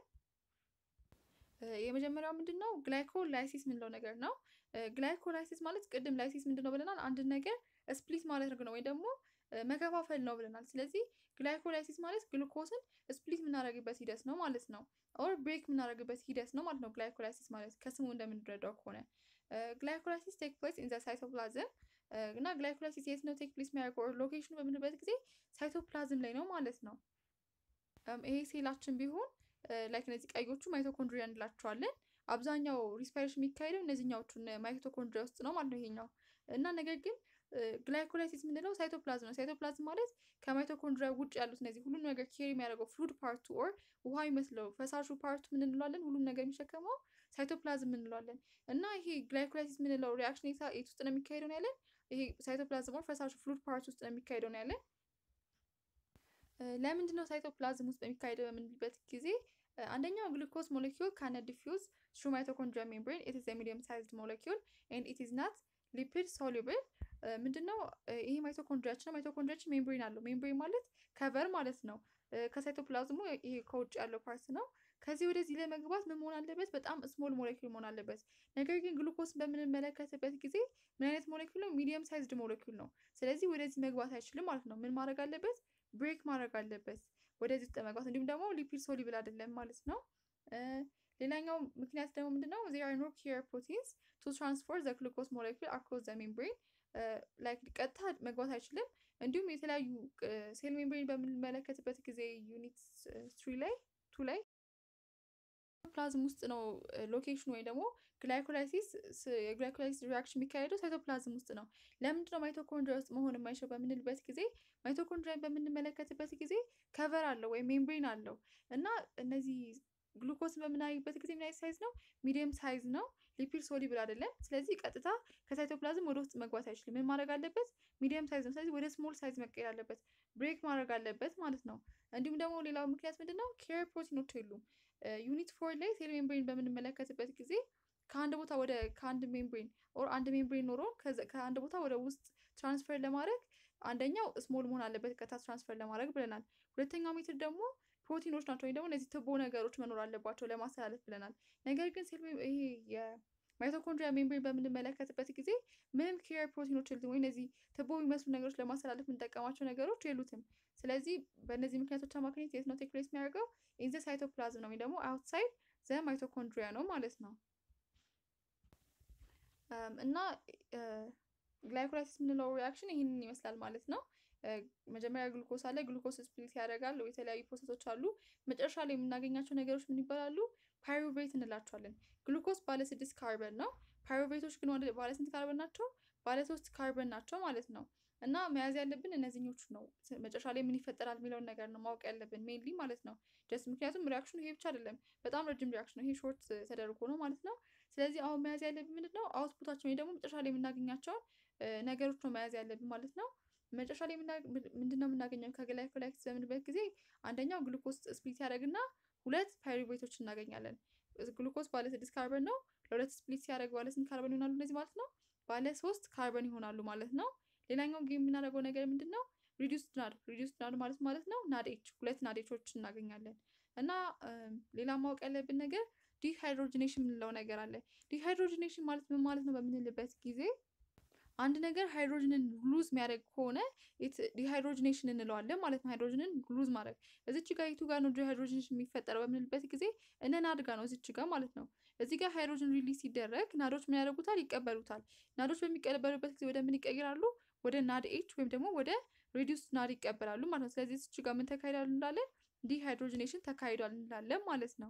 የመጀመሪያው ምንድን ነው? ግላይኮላይሲስ የምንለው ነገር ነው። ግላይኮላይሲስ ማለት ቅድም ላይሲስ ምንድን ነው ብለናል? አንድን ነገር ስፕሊት ማድረግ ነው ወይም ደግሞ መከፋፈል ነው ብለናል። ስለዚህ ግላይኮላይሲስ ማለት ግሉኮስን ስፕሊት የምናደርግበት ሂደት ነው ማለት ነው። ኦር ብሬክ የምናደርግበት ሂደት ነው ማለት ነው። ግላይኮላይሲስ ማለት ከስሙ እንደምንረዳው ከሆነ ግላይኮላይሲስ ቴክ ፕሌስ ኢን ዘ ሳይቶፕላዝም እና ግላይኮላይሲስ የት ነው ቴክ ፕሌስ የሚያደርገው ኦር ሎኬሽኑ በምንበት ጊዜ ሳይቶፕላዝም ላይ ነው ማለት ነው። ይሄ ሴላችን ቢሆን ላይክ እነዚህ ቀዮቹ ማይቶኮንድሪያ እንላቸዋለን። አብዛኛው ሪስፓይሬሽን የሚካሄደው እነዚህኛዎቹን ማይቶኮንድሪያ ውስጥ ነው ማለት ነው ይሄኛው እና ነገር ግን ግላይኮላይሲስ የምንለው ሳይቶፕላዝም ነው። ሳይቶፕላዝም ማለት ከማይቶኮንድሪያ ውጭ ያሉት እነዚህ ሁሉም ነገር ኬሪ የሚያደርገው ፍሉድ ፓርቱ ኦር ውሃ ይመስለው ፈሳሹ ፓርቱ ምን እንለዋለን? ሁሉም ነገር የሚሸከመው ሳይቶፕላዝም እንለዋለን። እና ይሄ ግላይኮላይሲስ የምንለው ሪያክሽን የት ውስጥ ነው የሚካሄደው ነው ያለን? ይሄ ሳይቶፕላዝም ኦር ፈሳሹ ፍሉድ ፓርት ውስጥ ነው የሚካሄደው ነው ያለን። ለምንድን ነው ሳይቶፕላዝም ውስጥ በሚካሄደው በምንልበት ጊዜ አንደኛው ግሉኮስ ሞለኪውል ካነ ዲፊውዝ ትሩ ማይቶኮንድሪያ ሜምብሬን ኢት ኢዝ ሚዲየም ሳይዝድ ሞለኪውል ኤንድ ኢት ኢዝ ናት ሊፒድ ሶሉብል ምንድነው ይሄ ማይቶኮንድሪያችን ነው። ማይቶኮንድሪያችን ሜምብሬን አለው። ሜምብሬን ማለት ከቨር ማለት ነው። ከሳይቶፕላዝሙ ይሄ ከውጭ ያለው ፓርት ነው። ከዚህ ወደዚህ ለመግባት ምን መሆን አለበት? በጣም ስሞል ሞለኪውል መሆን አለበት። ነገር ግን ግሉኮስን በምንመለከትበት ጊዜ ምን አይነት ሞለኪውል ነው? ሚዲየም ሳይዝድ ሞለኪውል ነው። ስለዚህ ወደዚህ መግባት አይችልም ማለት ነው። ምን ማድረግ አለበት? ብሬክ ማድረግ አለበት ወደዚህ ውስጥ መግባት። እንዲሁም ደግሞ ሊፒድ ሶሉብል አይደለም ማለት ነው። ሌላኛው ምክንያት ደግሞ ምንድነው? ዜር አር ኖ ኪየር ፕሮቲንስ ቱ ትራንስፖርት ዘ ግሉኮስ ሞለኪውል አክሮስ ዘ ሜምብሬን ላይክ ቀጥታ መግባት አይችልም። እንዲሁም የተለያዩ ሴል ሜምብሬን በምንመለከትበት ጊዜ ዩኒት ትሪ ላይ ቱ ላይ ፕላዝም ውስጥ ነው ሎኬሽን ወይም ደግሞ ግላይኮላይሲስ የግላይኮላይሲስ ሪያክሽን የሚካሄደው ሳይቶፕላዝም ውስጥ ነው። ለምንድነው ማይቶኮንድሪያ ውስጥ መሆን የማይችለው በምንልበት ጊዜ ማይቶኮንድሪያን በምንመለከትበት ጊዜ ከቨር አለው ወይም ሜምብሬን አለው እና እነዚህ ግሉኮስን በምናይበት ጊዜ ምን አይነት ሳይዝ ነው? ሚዲየም ሳይዝ ነው። ሊፒድ ሶሊብል አይደለም። ስለዚህ ቀጥታ ከሳይቶፕላዝም ወደ ውስጥ መግባት አይችልም። ምን ማድረግ አለበት? ሚዲየም ሳይዝ ነው። ስለዚህ ወደ ስሞል ሳይዝ መቀየር አለበት። ብሬክ ማድረግ አለበት ማለት ነው። እንዲሁም ደግሞ ሌላው ምክንያት ምንድን ነው? ኬር ፕሮቲኖች የሉም። ዩኒት ፎር ላይ ሴል ሜምብሬን በምንመለከትበት ጊዜ ከአንድ ቦታ ወደ ከአንድ ሜምብሬን ኦር አንድ ሜምብሬን ኖሮ ከአንድ ቦታ ወደ ውስጥ ትራንስፈር ለማድረግ አንደኛው ስሞል መሆን አለበት ቀጥታ ትራንስፈር ለማድረግ ብለናል። ሁለተኛው ሜትር ደግሞ ፕሮቲኖች ናቸው ወይም ደግሞ እነዚህ ትቦ ነገሮች መኖር አለባቸው ለማስተላለፍ ብለናል። ነገር ግን ሴል ይሄ የማይቶኮንድሪያ ሜምብሬን በምንመለከትበት ጊዜ ምንም ኬር ፕሮቲኖች የሉትም ወይም እነዚህ ትቦ የሚመስሉ ነገሮች ለማስተላለፍ የምንጠቀማቸው ነገሮች የሉትም። ስለዚህ በእነዚህ ምክንያቶች አማካኝነት የት ነው ቴክ ፕሌስ የሚያደርገው? ኢን ዘ ሳይቶፕላዝም ነው ወይም ደግሞ አውትሳይድ ዘ ማይቶኮንድሪያ ነው ማለት ነው። እና ግላይኮላይሲስ የምንለው ሪያክሽን ይህንን ይመስላል ማለት ነው። መጀመሪያ ግሉኮስ አለ። ግሉኮስ ስፕሊት ያደርጋል። የተለያዩ ፕሮሰሶች አሉ። መጨረሻ ላይ የምናገኛቸው ነገሮች ምን ይባላሉ? ፓይሩቬት እንላቸዋለን። ግሉኮስ ባለ ስድስት ካርበን ነው። ፓይሩቬቶች ግን ባለ ስንት ካርበን ናቸው? ባለ ሶስት ካርበን ናቸው ማለት ነው። እና መያዝ ያለብን እነዚህኞቹ ነው። መጨረሻ ላይ ምን ይፈጠራል የሚለውን ነገር ነው ማወቅ ያለብን ሜንሊ ማለት ነው። ጀስት ምክንያቱም ሪያክሽኑ ይሄ ብቻ አይደለም፣ በጣም ረጅም ሪያክሽን ነው። ይሄ ሾርት ተደርጎ ነው ማለት ነው። ስለዚህ አሁን መያዝ ያለብን ምንድን ነው አውትፑታችን ወይ ደግሞ መጨረሻ ላይ የምናገኛቸውን ነገሮች ነው መያዝ ያለብን ማለት ነው። መጨረሻ ላይ ምንድን ነው የምናገኘው ከግላይኮላይሲስ በምንበት ጊዜ አንደኛው ግሉኮስ ስፕሊት ያደርግና ሁለት ፓይሩቬቶች እናገኛለን። ግሉኮስ ባለ ስድስት ካርበን ነው። ለሁለት ስፕሊት ሲያደርግ ባለ ስንት ካርበን ይሆናሉ እነዚህ ማለት ነው? ባለ ሶስት ካርበን ይሆናሉ ማለት ነው። ሌላኛው ጌም የምናደርገው ነገር ምንድን ነው? ሪዲዩስድ ናድ ሪዲዩስድ ናድ ማለት ማለት ነው ናዴች ሁለት ናዴቾች እናገኛለን። እና ሌላ ማወቅ ያለብን ነገር ዲሃይድሮጂኔሽን የምንለው ነገር አለ። ዲሃይድሮጂኔሽን ማለት ምን ማለት ነው በምንልበት ጊዜ አንድ ነገር ሃይድሮጅንን ሉዝ የሚያደርግ ከሆነ ዲሃይድሮጂኔሽን እንለዋለን ማለት ነው። ሃይድሮጅንን ሉዝ ማድረግ እዚች ጋር የቱ ጋር ነው ዲሃይድሮጂኔሽን የሚፈጠረው በምንልበት ጊዜ እነ ናድ ጋር ነው እዚች ጋር ማለት ነው። እዚህ ጋር ሃይድሮጅን ሪሊዝ ሲደረግ ናዶች ምን ያደርጉታል? ይቀበሉታል። ናዶች በሚቀበሉበት ጊዜ ወደ ምን ይቀይራሉ? ወደ ናድ ኤች ወይም ደግሞ ወደ ሪዲዩስ ናድ ይቀበላሉ ማለት ነው። ስለዚህ እዚች ጋር ምን ተካሂዷል እንላለን? ዲሃይድሮጂኔሽን ተካሂዷል እንላለን ማለት ነው።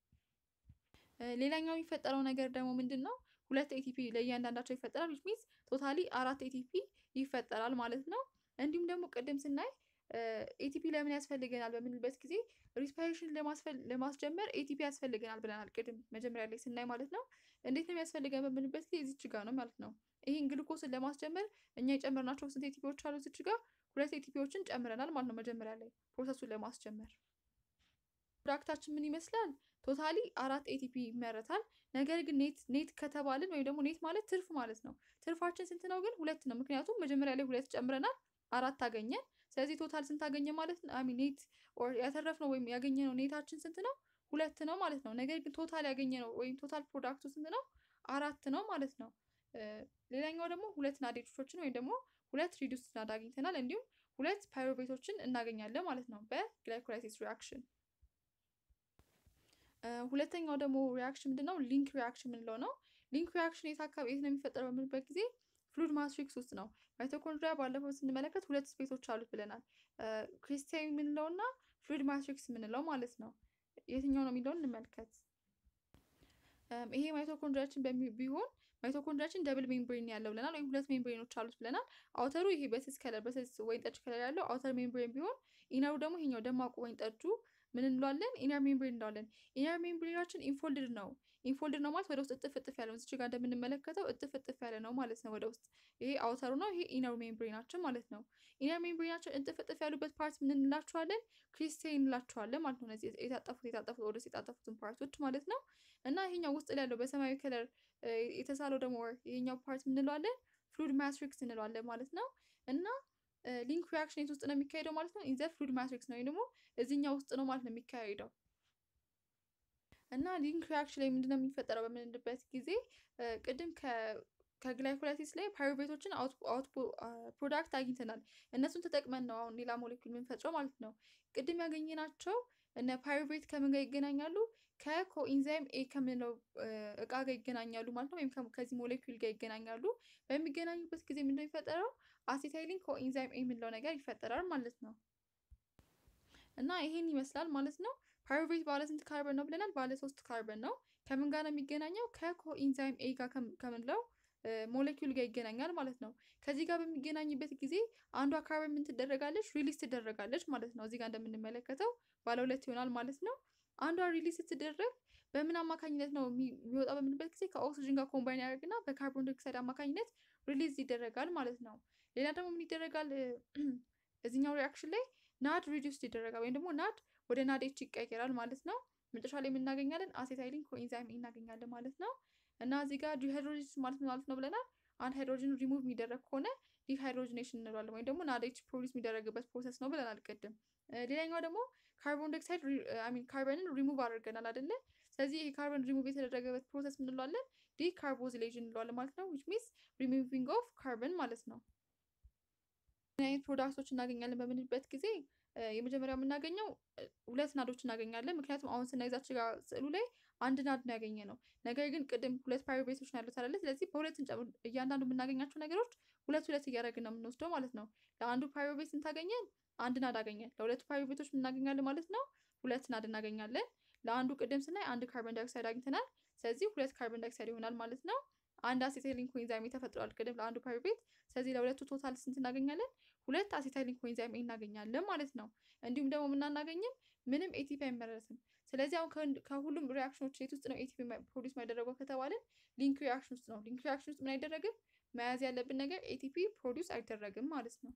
ሌላኛው የሚፈጠረው ነገር ደግሞ ምንድን ነው? ሁለት ኤቲፒ ለእያንዳንዳቸው ይፈጠራል። ዊች ሚንስ ቶታሊ አራት ኤቲፒ ይፈጠራል ማለት ነው። እንዲሁም ደግሞ ቅድም ስናይ ኤቲፒ ለምን ያስፈልገናል በምንልበት ጊዜ ሪስፓይሬሽን ለማስጀመር ኤቲፒ ያስፈልገናል ብለናል ቅድም መጀመሪያ ላይ ስናይ ማለት ነው። እንዴት ነው የሚያስፈልገን በምንልበት ጊዜ እዚች ጋር ነው ማለት ነው። ይህን ግሉኮስን ለማስጀመር እኛ የጨመርናቸው ስንት ኤቲፒዎች አሉ? እዚች ጋር ሁለት ኤቲፒዎችን ጨምረናል ማለት ነው። መጀመሪያ ላይ ፕሮሰሱን ለማስጀመር ፕሮዳክታችን ምን ይመስላል? ቶታሊ አራት ኤቲፒ ይመረታል። ነገር ግን ኔት ኔት ከተባልን ወይም ደግሞ ኔት ማለት ትርፍ ማለት ነው። ትርፋችን ስንት ነው ግን? ሁለት ነው። ምክንያቱም መጀመሪያ ላይ ሁለት ጨምረናል፣ አራት አገኘን። ስለዚህ ቶታል ስንት አገኘ ማለት ነው? አሚ ኔት ኦር ያተረፍነው ወይም ያገኘነው ኔታችን ስንት ነው? ሁለት ነው ማለት ነው። ነገር ግን ቶታል ያገኘነው ወይም ቶታል ፕሮዳክቱ ስንት ነው? አራት ነው ማለት ነው። ሌላኛው ደግሞ ሁለት ናዴቾችን ወይም ደግሞ ሁለት ሪዱስ ናድ አግኝተናል። እንዲሁም ሁለት ፓይሮቤቶችን እናገኛለን ማለት ነው በግላይኮላይሲስ ሪያክሽን። ሁለተኛው ደግሞ ሪያክሽን ምንድን ነው? ሊንክ ሪያክሽን የምንለው ነው። ሊንክ ሪያክሽን የት አካባቢ የት ነው የሚፈጠረው በምንበት ጊዜ ፍሉድ ማትሪክስ ውስጥ ነው። ማይቶኮንድሪያ ባለፈው ስንመለከት ሁለት ስፔሶች አሉት ብለናል። ክሪስታል የምንለው እና ፍሉድ ማትሪክስ የምንለው ማለት ነው። የትኛው ነው የሚለውን እንመልከት። ይሄ ማይቶኮንድሪያችን ቢሆን ማይቶኮንድሪያችን ደብል ሜምብሬን ያለው ብለናል፣ ወይም ሁለት ሜምብሬኖች አሉት ብለናል። አውተሩ ይሄ በስስ ከለር በስስ ወይን ጠጅ ከለር ያለው አውተር ሜምብሬን ቢሆን ኢነሩ ደግሞ ይሄኛው ደማቁ ወይን ጠጁ ምን እንለዋለን? ኢነር ሜምብሬን እንለዋለን። ኢነር ሜምብሬናችን ኢንፎልድድ ነው። ኢንፎልድድ ነው ማለት ወደ ውስጥ እጥፍ እጥፍ ያለ ነው። እዚች ጋር እንደምንመለከተው እጥፍ እጥፍ ያለ ነው ማለት ነው ወደ ውስጥ። ይሄ አውተሩ ነው፣ ይሄ ኢነር ሜምብሬናችን ማለት ነው። ኢነር ሜምብሬናችን እጥፍ እጥፍ ያሉበት ፓርት ምን እንላቸዋለን? ክሪስቴን እንላቸዋለን ማለት ነው። እነዚህ የታጠፉት የታጠፉት ወደ ውስጥ የታጠፉትን ፓርቶች ማለት ነው። እና ይሄኛው ውስጥ ላይ ያለው በሰማያዊ ከለር የተሳለው ደግሞ ይሄኛው ፓርት ምን እንለዋለን? ፍሉድ ማትሪክስ እንለዋለን ማለት ነው። እና ሊንክ ሪያክሽን የት ውስጥ ነው የሚካሄደው ማለት ነው? ኢንዘ ፍሉድ ማትሪክስ ነው ወይም ደግሞ እዚህኛው ውስጥ ነው ማለት ነው የሚካሄደው። እና ሊንክ ሪያክሽን ላይ ምንድነው የሚፈጠረው በምንልበት ጊዜ ቅድም ከግላይኮላይሲስ ላይ ፓይሩቬቶችን ፕሮዳክት አግኝተናል። እነሱን ተጠቅመን ነው አሁን ሌላ ሞሌኩል የምንፈጥረው ማለት ነው። ቅድም ያገኘናቸው እነ ፓይሩቬት ከምን ጋር ይገናኛሉ? ከኮኢንዛይም ኤ ከምንለው እቃ ጋር ይገናኛሉ ማለት ነው። ወይም ከዚህ ሞሌኩል ጋር ይገናኛሉ። በሚገናኙበት ጊዜ ምንድነው የሚፈጠረው? አሴታይሊን ኮኢንዛይም ኤ የምንለው ነገር ይፈጠራል ማለት ነው። እና ይሄን ይመስላል ማለት ነው። ፓይሩቬት ባለ ስንት ካርበን ነው ብለናል? ባለ ሶስት ካርበን ነው። ከምን ጋር ነው የሚገናኘው? ከኮኢንዛይም ኤ ጋር ከምንለው ሞሌኪውል ጋር ይገናኛል ማለት ነው። ከዚህ ጋር በሚገናኝበት ጊዜ አንዷ ካርበን ምን ትደረጋለች? ሪሊዝ ትደረጋለች ማለት ነው። እዚህ ጋር እንደምንመለከተው ባለ ሁለት ይሆናል ማለት ነው። አንዷ ሪሊዝ ስትደረግ በምን አማካኝነት ነው የሚወጣ በምንበት ጊዜ ከኦክሲጅን ጋር ኮምባይን ያደርግና በካርቦን ዳይኦክሳይድ አማካኝነት ሪሊዝ ይደረጋል ማለት ነው። ሌላ ደግሞ ምን ይደረጋል? እዚኛው ሪያክሽን ላይ ናድ ሪዲውስድ ይደረጋል ወይም ደግሞ ናድ ወደ ናዴች ይቀየራል ማለት ነው። መጨረሻ ላይ የምናገኛለን አሴታይሊን ኮኢንዛይም እናገኛለን ማለት ነው። እና እዚህ ጋር ዲሃይድሮጂኔስ ማለት ማለት ነው ብለናል። አንድ ሃይድሮጅን ሪሙቭ የሚደረግ ከሆነ ዲሃይድሮጂኔሽን እንለዋለን ወይም ደግሞ ናዴች ፕሮዲስ የሚደረግበት ፕሮሰስ ነው ብለናል ቅድም። ሌላኛው ደግሞ ካርቦን ዳይኦክሳይድ ሚን ካርበንን ሪሙቭ አድርገናል አይደለ? ስለዚህ ይሄ ካርበን ሪሙቭ የተደረገበት ፕሮሰስ ምን እንለዋለን? ዲካርቦዚሌሽን እንለዋለን ማለት ነው። ዊች ሚንስ ሪሙቪንግ ኦፍ ካርበን ማለት ነው። ምን አይነት ፕሮዳክቶች እናገኛለን በምንልበት ጊዜ የመጀመሪያው የምናገኘው ሁለት ናዶች እናገኛለን። ምክንያቱም አሁን ስናይዛች ጋር ስዕሉ ላይ አንድ ናድ ነው ያገኘ ነው። ነገር ግን ቅድም ሁለት ፓይሩቬቶች ነው ያሉት አይደለ? ስለዚህ በሁለት እያንዳንዱ የምናገኛቸው ነገሮች ሁለት ሁለት እያደረግን ነው የምንወስደው ማለት ነው። ለአንዱ ፓይሩቬት ስንታገኘን አንድ ናድ አገኘን። ለሁለቱ ፓይሩቬቶች እናገኛለን ማለት ነው ሁለት ናድ እናገኛለን። ለአንዱ ቅድም ስናይ አንድ ካርበን ዳይኦክሳይድ አግኝተናል። ስለዚህ ሁለት ካርበን ዳይኦክሳይድ ይሆናል ማለት ነው። አንድ አሴታይሊን ኮኢንዛይም ኤ ተፈጥሯል ቅድም ለአንዱ ፓይሩቬት። ስለዚህ ለሁለቱ ቶታል ስንት እናገኛለን? ሁለት አሴታይሊን ኮኢንዛይም ኤ እናገኛለን ማለት ነው። እንዲሁም ደግሞ ምናናገኝም ምንም ኤቲፒ አይመረትም። ስለዚህ አሁን ከሁሉም ሪያክሽኖች የት ውስጥ ነው ኤቲፒ ፕሮዲስ ማይደረገው ከተባለን ሊንክ ሪያክሽን ውስጥ ነው። ሊንክ ሪያክሽን ውስጥ ምን አይደረግም? መያዝ ያለብን ነገር ኤቲፒ ፕሮዲስ አይደረግም ማለት ነው።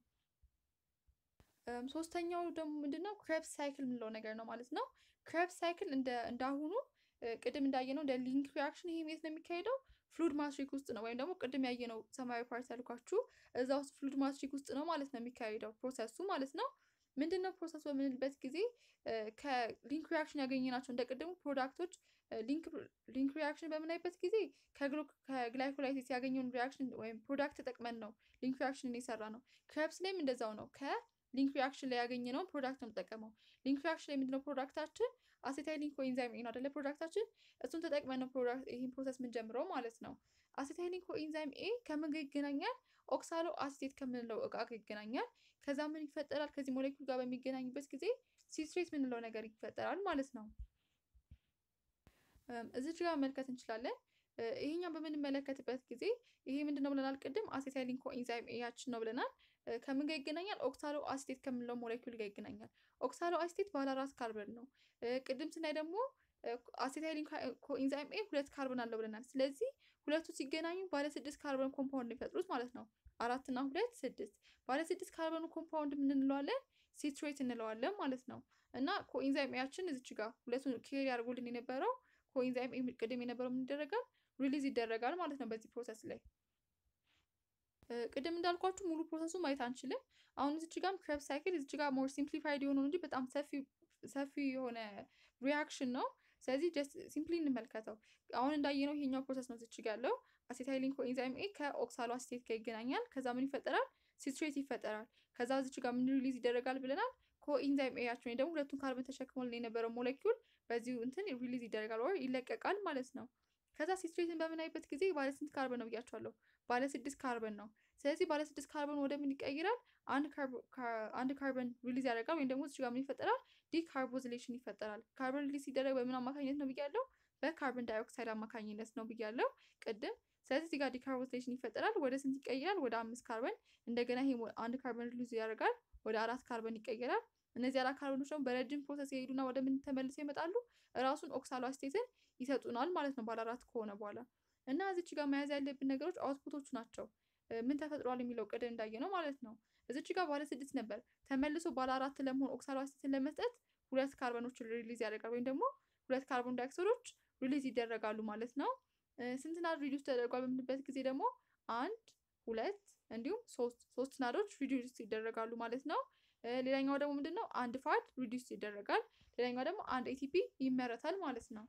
ሶስተኛው ደግሞ ምንድነው ክሬብስ ሳይክል የምንለው ነገር ነው ማለት ነው። ክሬብስ ሳይክል እንደ እንዳሁኑ ቅድም እንዳየነው እንደ ሊንክ ሪያክሽን ይሄ የት ነው የሚካሄደው? ፍሉድ ማትሪክ ውስጥ ነው። ወይም ደግሞ ቅድም ያየነው ሰማያዊ ፓርት ያልኳችሁ እዛ ውስጥ ፍሉድ ማትሪክ ውስጥ ነው ማለት ነው የሚካሄደው ፕሮሰሱ ማለት ነው። ምንድነው ፕሮሰስ በምንልበት ጊዜ ከሊንክ ሪያክሽን ያገኘናቸው እንደ ቅድሙ ፕሮዳክቶች ሊንክ ሪያክሽን በምናይበት ጊዜ ከግላይኮላይሲስ ያገኘውን ሪያክሽን ወይም ፕሮዳክት ተጠቅመን ነው ሊንክ ሪያክሽን የሰራ ነው። ክሬብስ ላይም እንደዛው ነው። ከሊንክ ሪያክሽን ላይ ያገኘነውን ፕሮዳክት ነው የምጠቀመው። ሊንክ ሪያክሽን ላይ ምንድነው ፕሮዳክታችን አሴታይሊን ኮኢንዛይም ኤ ነው አይደለ? ፕሮዳክታችን እሱን ተጠቅመን ነው ፕሮዳክት ይህን ፕሮሰስ የምንጀምረው ማለት ነው። አሴታይሊን ኮኢንዛይም ኤ ከምን ጋር ይገናኛል? ኦክሳሎ አሲቴት ከምንለው እቃ ጋር ይገናኛል። ከዛ ምን ይፈጠራል? ከዚህ ሞሌኩል ጋር በሚገናኝበት ጊዜ ሲትሬት የምንለው ነገር ይፈጠራል ማለት ነው። እዚች ጋር መመልከት እንችላለን። ይሄኛው በምንመለከትበት ጊዜ ይሄ ምንድነው ብለናል? ቅድም አሴታይሊን ኮኢንዛይም ኤያችን ነው ብለናል። ከምን ጋር ይገናኛል? ኦክሳሎ አሲቴት ከምንለው ሞሌኩል ጋር ይገናኛል። ኦክሳሎ አሲቴት ባለ አራት ካርበን ነው። ቅድም ስናይ ደግሞ አሴታይሊን ኮኢንዛይም ኤ ሁለት ካርበን አለው ብለናል። ስለዚህ ሁለቱ ሲገናኙ ባለ ስድስት ካርበን ኮምፓውንድ የሚፈጥሩት ማለት ነው። አራት እና ሁለት ስድስት። ባለ ስድስት ካርበኑ ኮምፓውንድ ምን እንለዋለን? ሲትሬት እንለዋለን ማለት ነው። እና ኮኢንዛይም ኤያችን እዚች ጋር ሁለቱን ኬሪ አድርጎልን የነበረው ኮኢንዛይም ኤ ቅድም የነበረው ምን ይደረጋል? ሪሊዝ ይደረጋል ማለት ነው በዚህ ፕሮሰስ ላይ ቅድም እንዳልኳችሁ ሙሉ ፕሮሰሱ ማየት አንችልም። አሁን እዚች ጋርም ክሬብስ ሳይክል እዚች ጋር ሞር ሲምፕሊፋይድ የሆነው እንጂ በጣም ሰፊ ሰፊ የሆነ ሪያክሽን ነው። ስለዚህ ጀስት ሲምፕሊ እንመልከተው። አሁን እንዳየነው ይሄኛው ፕሮሰስ ነው እዚች ጋር ያለው አሴታይሊን ኮኢንዛይም ኤ ከኦክሳሎ አሲቴት ጋር ይገናኛል። ከዛ ምን ይፈጠራል? ሲትሬት ይፈጠራል። ከዛ እዚች ጋር ምን ሪሊዝ ይደረጋል ብለናል? ኮኢንዛይም ኤያችን ወይ ደግሞ ሁለቱን ካርበን ተሸክሞልን የነበረው ሞለኪውል በዚሁ እንትን ሪሊዝ ይደረጋል ወይ ይለቀቃል ማለት ነው። ከዛ ሲትሬትን በምናይበት ጊዜ ባለ ስንት ካርበን ነው ብያቸዋለሁ? ባለ ስድስት ካርበን ነው። ስለዚህ ባለ ስድስት ካርበን ወደ ምን ይቀይራል? አንድ ካርበን ሪሊዝ ያደርጋል ወይም ደግሞ እዚህ ጋር ምን ይፈጠራል? ዲካርቦዝሌሽን ይፈጠራል። ካርበን ሪሊዝ ሲደረግ በምን አማካኝነት ነው ብያለሁ? በካርበን ዳይኦክሳይድ አማካኝነት ነው ብያለሁ ቅድም። ስለዚህ እዚህ ጋር ዲካርቦዝሌሽን ይፈጠራል። ወደ ስንት ይቀይራል? ወደ አምስት ካርበን። እንደገና ይሄ አንድ ካርበን ሪሊዝ ያደርጋል፣ ወደ አራት ካርበን ይቀይራል። እነዚህ አራት ካርበኖች ደግሞ በረጅም ፕሮሰስ የሄዱና ወደ ምን ተመልሰው ይመጣሉ? እራሱን ኦክሳሎ አሲቴትን ይሰጡናል ማለት ነው ባለ አራት ከሆነ በኋላ እና እዚች ጋር መያዝ ያለብን ነገሮች አውትፑቶቹ ናቸው። ምን ተፈጥሯል የሚለው ቅድም እንዳየ ነው ማለት ነው። እዚች ጋር ባለ ስድስት ነበር ተመልሶ ባለ አራት ለመሆን ኦክሳሎ አሲቴትን ለመስጠት ሁለት ካርበኖች ሪሊዝ ያደርጋል ወይም ደግሞ ሁለት ካርቦን ዳይኦክሳይዶች ሪሊዝ ይደረጋሉ ማለት ነው። ስንት ናድ ሪዲዩስ ተደርጓል በምንበት ጊዜ ደግሞ አንድ ሁለት እንዲሁም ሶስት ሶስት ናዶች ሪዲዩስ ይደረጋሉ ማለት ነው። ሌላኛው ደግሞ ምንድነው አንድ ፋድ ሪዲዩስ ይደረጋል። ሌላኛው ደግሞ አንድ ኤቲፒ ይመረታል ማለት ነው።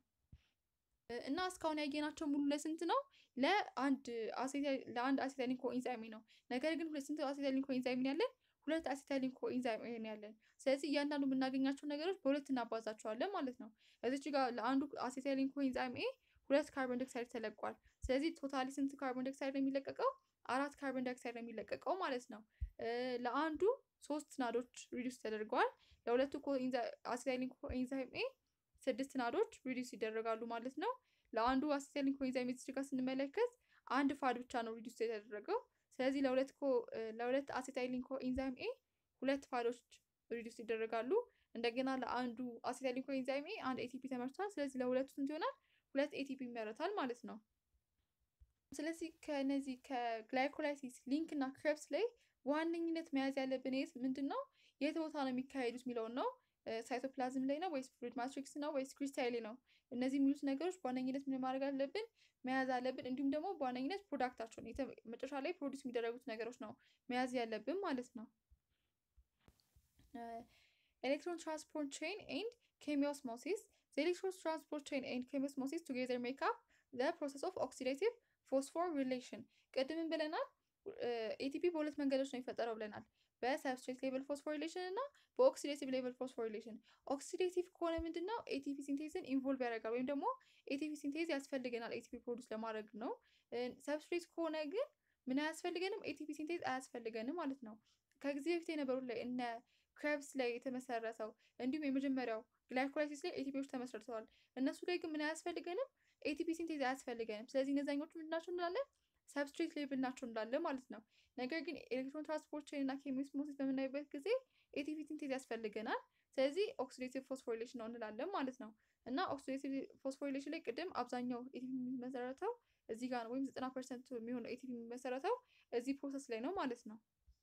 እና እስካሁን ያየናቸው ሙሉ ለስንት ነው? ለአንድ ለአንድ አሴታይሊን ኮኢንዛይም ነው። ነገር ግን ሁለት ስንት አሴታይሊን ኮኢንዛይም ያለን? ሁለት አሴታይሊን ኮኢንዛይም ያለን። ስለዚህ እያንዳንዱ የምናገኛቸው ነገሮች በሁለት እናባዛቸዋለን ማለት ነው። እዚች ጋር ለአንዱ አሴታይሊን ኮኢንዛይም ኤ ሁለት ካርቦን ዳይኦክሳይድ ተለቋል። ስለዚህ ቶታሊ ስንት ካርቦን ዳይኦክሳይድ ነው የሚለቀቀው? አራት ካርቦን ዳይኦክሳይድ ነው የሚለቀቀው ማለት ነው። ለአንዱ ሶስት ናዶች ሪዲዩስ ተደርገዋል። ለሁለቱ አሴታይሊን ኮኢንዛይም ኤ ስድስት ናዶች ሪዲዩስ ይደረጋሉ ማለት ነው። ለአንዱ አሴታይሊን ኮኢንዛይም እዚህ ጋር ስንመለከት አንድ ፋድ ብቻ ነው ሪዲዩስ የተደረገው። ስለዚህ ለሁለት ለሁለት አሴታይሊን ኮኢንዛይም ኤ ሁለት ፋዶች ሪዲዩስ ይደረጋሉ። እንደገና ለአንዱ አሴታይሊን ኮኢንዛይም ኤ አንድ ኤቲፒ ተመርቷል። ስለዚህ ለሁለቱ ስንት ይሆናል? ሁለት ኤቲፒ ይመረታል ማለት ነው። ስለዚህ ከነዚህ ከግላይኮላይሲስ ሊንክ እና ክሬብስ ላይ በዋነኝነት መያዝ ያለብን የት ምንድን ነው የት ቦታ ነው የሚካሄዱት የሚለውን ነው። ሳይቶፕላዝም ላይ ነው ወይስ ፍሉድ ማትሪክስ ነው ወይስ ክሪስታል ላይ ነው? እነዚህ የሚሉት ነገሮች በዋነኝነት ምን ማድረግ አለብን መያዝ አለብን። እንዲሁም ደግሞ በዋነኝነት ፕሮዳክታቸውን መጨረሻ ላይ ፕሮዲስ የሚደረጉት ነገሮች ነው መያዝ ያለብን ማለት ነው። ኤሌክትሮን ትራንስፖርት ቼን ኤንድ ኬሚዮስሞሲስ ዘ ኤሌክትሮን ትራንስፖርት ቼን ኤንድ ኬሚዮስሞሲስ ቱጌዘር ሜክ አፕ ዘ ፕሮሰስ ኦፍ ኦክሲዴቲቭ ፎስፎር ሪሌሽን። ቅድምን ብለናል ኤቲፒ በሁለት መንገዶች ነው የሚፈጠረው ብለናል። በሰብስትሬት ሌቨል ፎስፎሪሌሽን እና በኦክሲዴቲቭ ሌቨል ፎስፎሪሌሽን። ኦክሲዴቲቭ ከሆነ ምንድን ነው ኤቲፒ ሲንቴዝን ኢንቮልቭ ያደርጋል ወይም ደግሞ ኤቲፒ ሲንቴዝ ያስፈልገናል ኤቲፒ ፕሮዲስ ለማድረግ ነው። ሰብስትሬት ከሆነ ግን ምን አያስፈልገንም? ኤቲፒ ሲንቴዝ አያስፈልገንም ማለት ነው። ከጊዜ በፊት የነበሩት ላይ እነ ክሬብስ ላይ የተመሰረተው እንዲሁም የመጀመሪያው ግላይኮላይሲስ ላይ ኤቲፒዎች ተመስርተዋል። እነሱ ላይ ግን ምን አያስፈልገንም? ኤቲፒ ሲንቴዝ አያስፈልገንም። ስለዚህ እነዛኞቹ ምንድናቸው እንላለን? ሰብስትሬት ሌብል ናቸው እንላለን ማለት ነው። ነገር ግን ኤሌክትሮን ትራንስፖርት ቼን እና ኬሚኦስሞሲስ በምናይበት ጊዜ ኤቲፒ ሲንቴዝ ያስፈልገናል። ስለዚህ ኦክሲዴቲቭ ፎስፎሪሌሽን ነው እንላለን ማለት ነው። እና ኦክሲዴቲቭ ፎስፎሪሌሽን ላይ ቅድም አብዛኛው ኤቲፒ የሚመሰረተው እዚህ ጋር ነው፣ ወይም ዘጠና ፐርሰንት የሚሆነው ኤቲፒ የሚመሰረተው እዚህ ፕሮሰስ ላይ ነው ማለት ነው።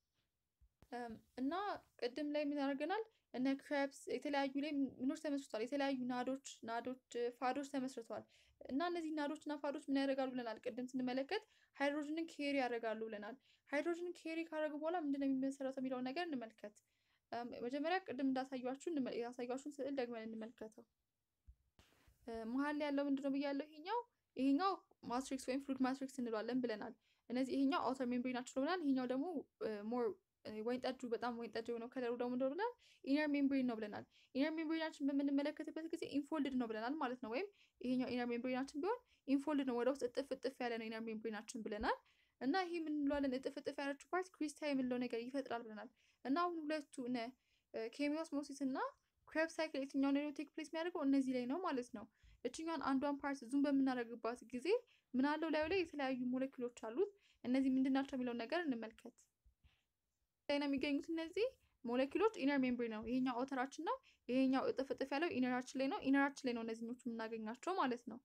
እና ቅድም ላይ ምን ያደርገናል? እነ ክሬፕስ የተለያዩ ላይ ምኖች ተመስርቷል። የተለያዩ ናዶች ናዶች ፋዶች ተመስርተዋል። እና እነዚህ ናዶች እና ፋዶች ምን ያደርጋሉ ብለናል? ቅድም ስንመለከት ሃይድሮጅንን ኬሪ ያደርጋሉ ብለናል። ሃይድሮጅንን ኬሪ ካደረጉ በኋላ ምንድነው የሚመሰረተው የሚለውን ነገር እንመልከት። መጀመሪያ ቅድም እንዳሳያችሁ ያሳያችሁን ስዕል ደግመን እንመልከተው። መሀል ላይ ያለው ምንድነው ብያለሁ? ይሄኛው ይሄኛው ማትሪክስ ወይም ፍሉድ ማትሪክስ እንለዋለን ብለናል። እነዚህ ይሄኛው አውተር ሜምብሬናችን ነው ብለናል። ይሄኛው ደግሞ ሞር ወይን ጠጁ በጣም ወይን ጠጁ ነው ከለሩ ደግሞ እንደው ብለናል ኢነር ሜምብሬን ነው ብለናል። ኢነር ሜምብሬናችን በምንመለከትበት ጊዜ ኢንፎልድድ ነው ብለናል ማለት ነው። ወይም ይሄኛው ኢነር ሜምብሬናችን ቢሆን ኢንፎልድድ ነው፣ ወደ ውስጥ እጥፍ እጥፍ ያለ ነው ኢነር ሜምብሬናችን ብለናል። እና ይሄ ምን እንለዋለን? እጥፍ እጥፍ ያለችው ፓርት ክሪስታል የምንለው ነገር ይፈጥራል ብለናል። እና አሁን ሁለቱ እነ ኬሚኦስሞሲስ እና ክሬብስ ሳይክል የትኛው ነው ቴክ ፕሌስ የሚያደርገው እነዚህ ላይ ነው ማለት ነው። እችኛዋን አንዷን ፓርት ዙም በምናደርግባት ጊዜ ምን አለው ላዩ ላይ የተለያዩ ሞለኪሎች አሉት። እነዚህ ምንድን ናቸው የሚለውን ነገር እንመልከት። ላይ ነው የሚገኙት እነዚህ ሞለኪሎች ኢነር ሜምብሬን ነው። ይሄኛው አውተራችን ነው። ይሄኛው እጥፍ እጥፍ ያለው ኢነራችን ላይ ነው። ኢነራችን ላይ ነው እነዚህኞቹ የምናገኛቸው ማለት ነው።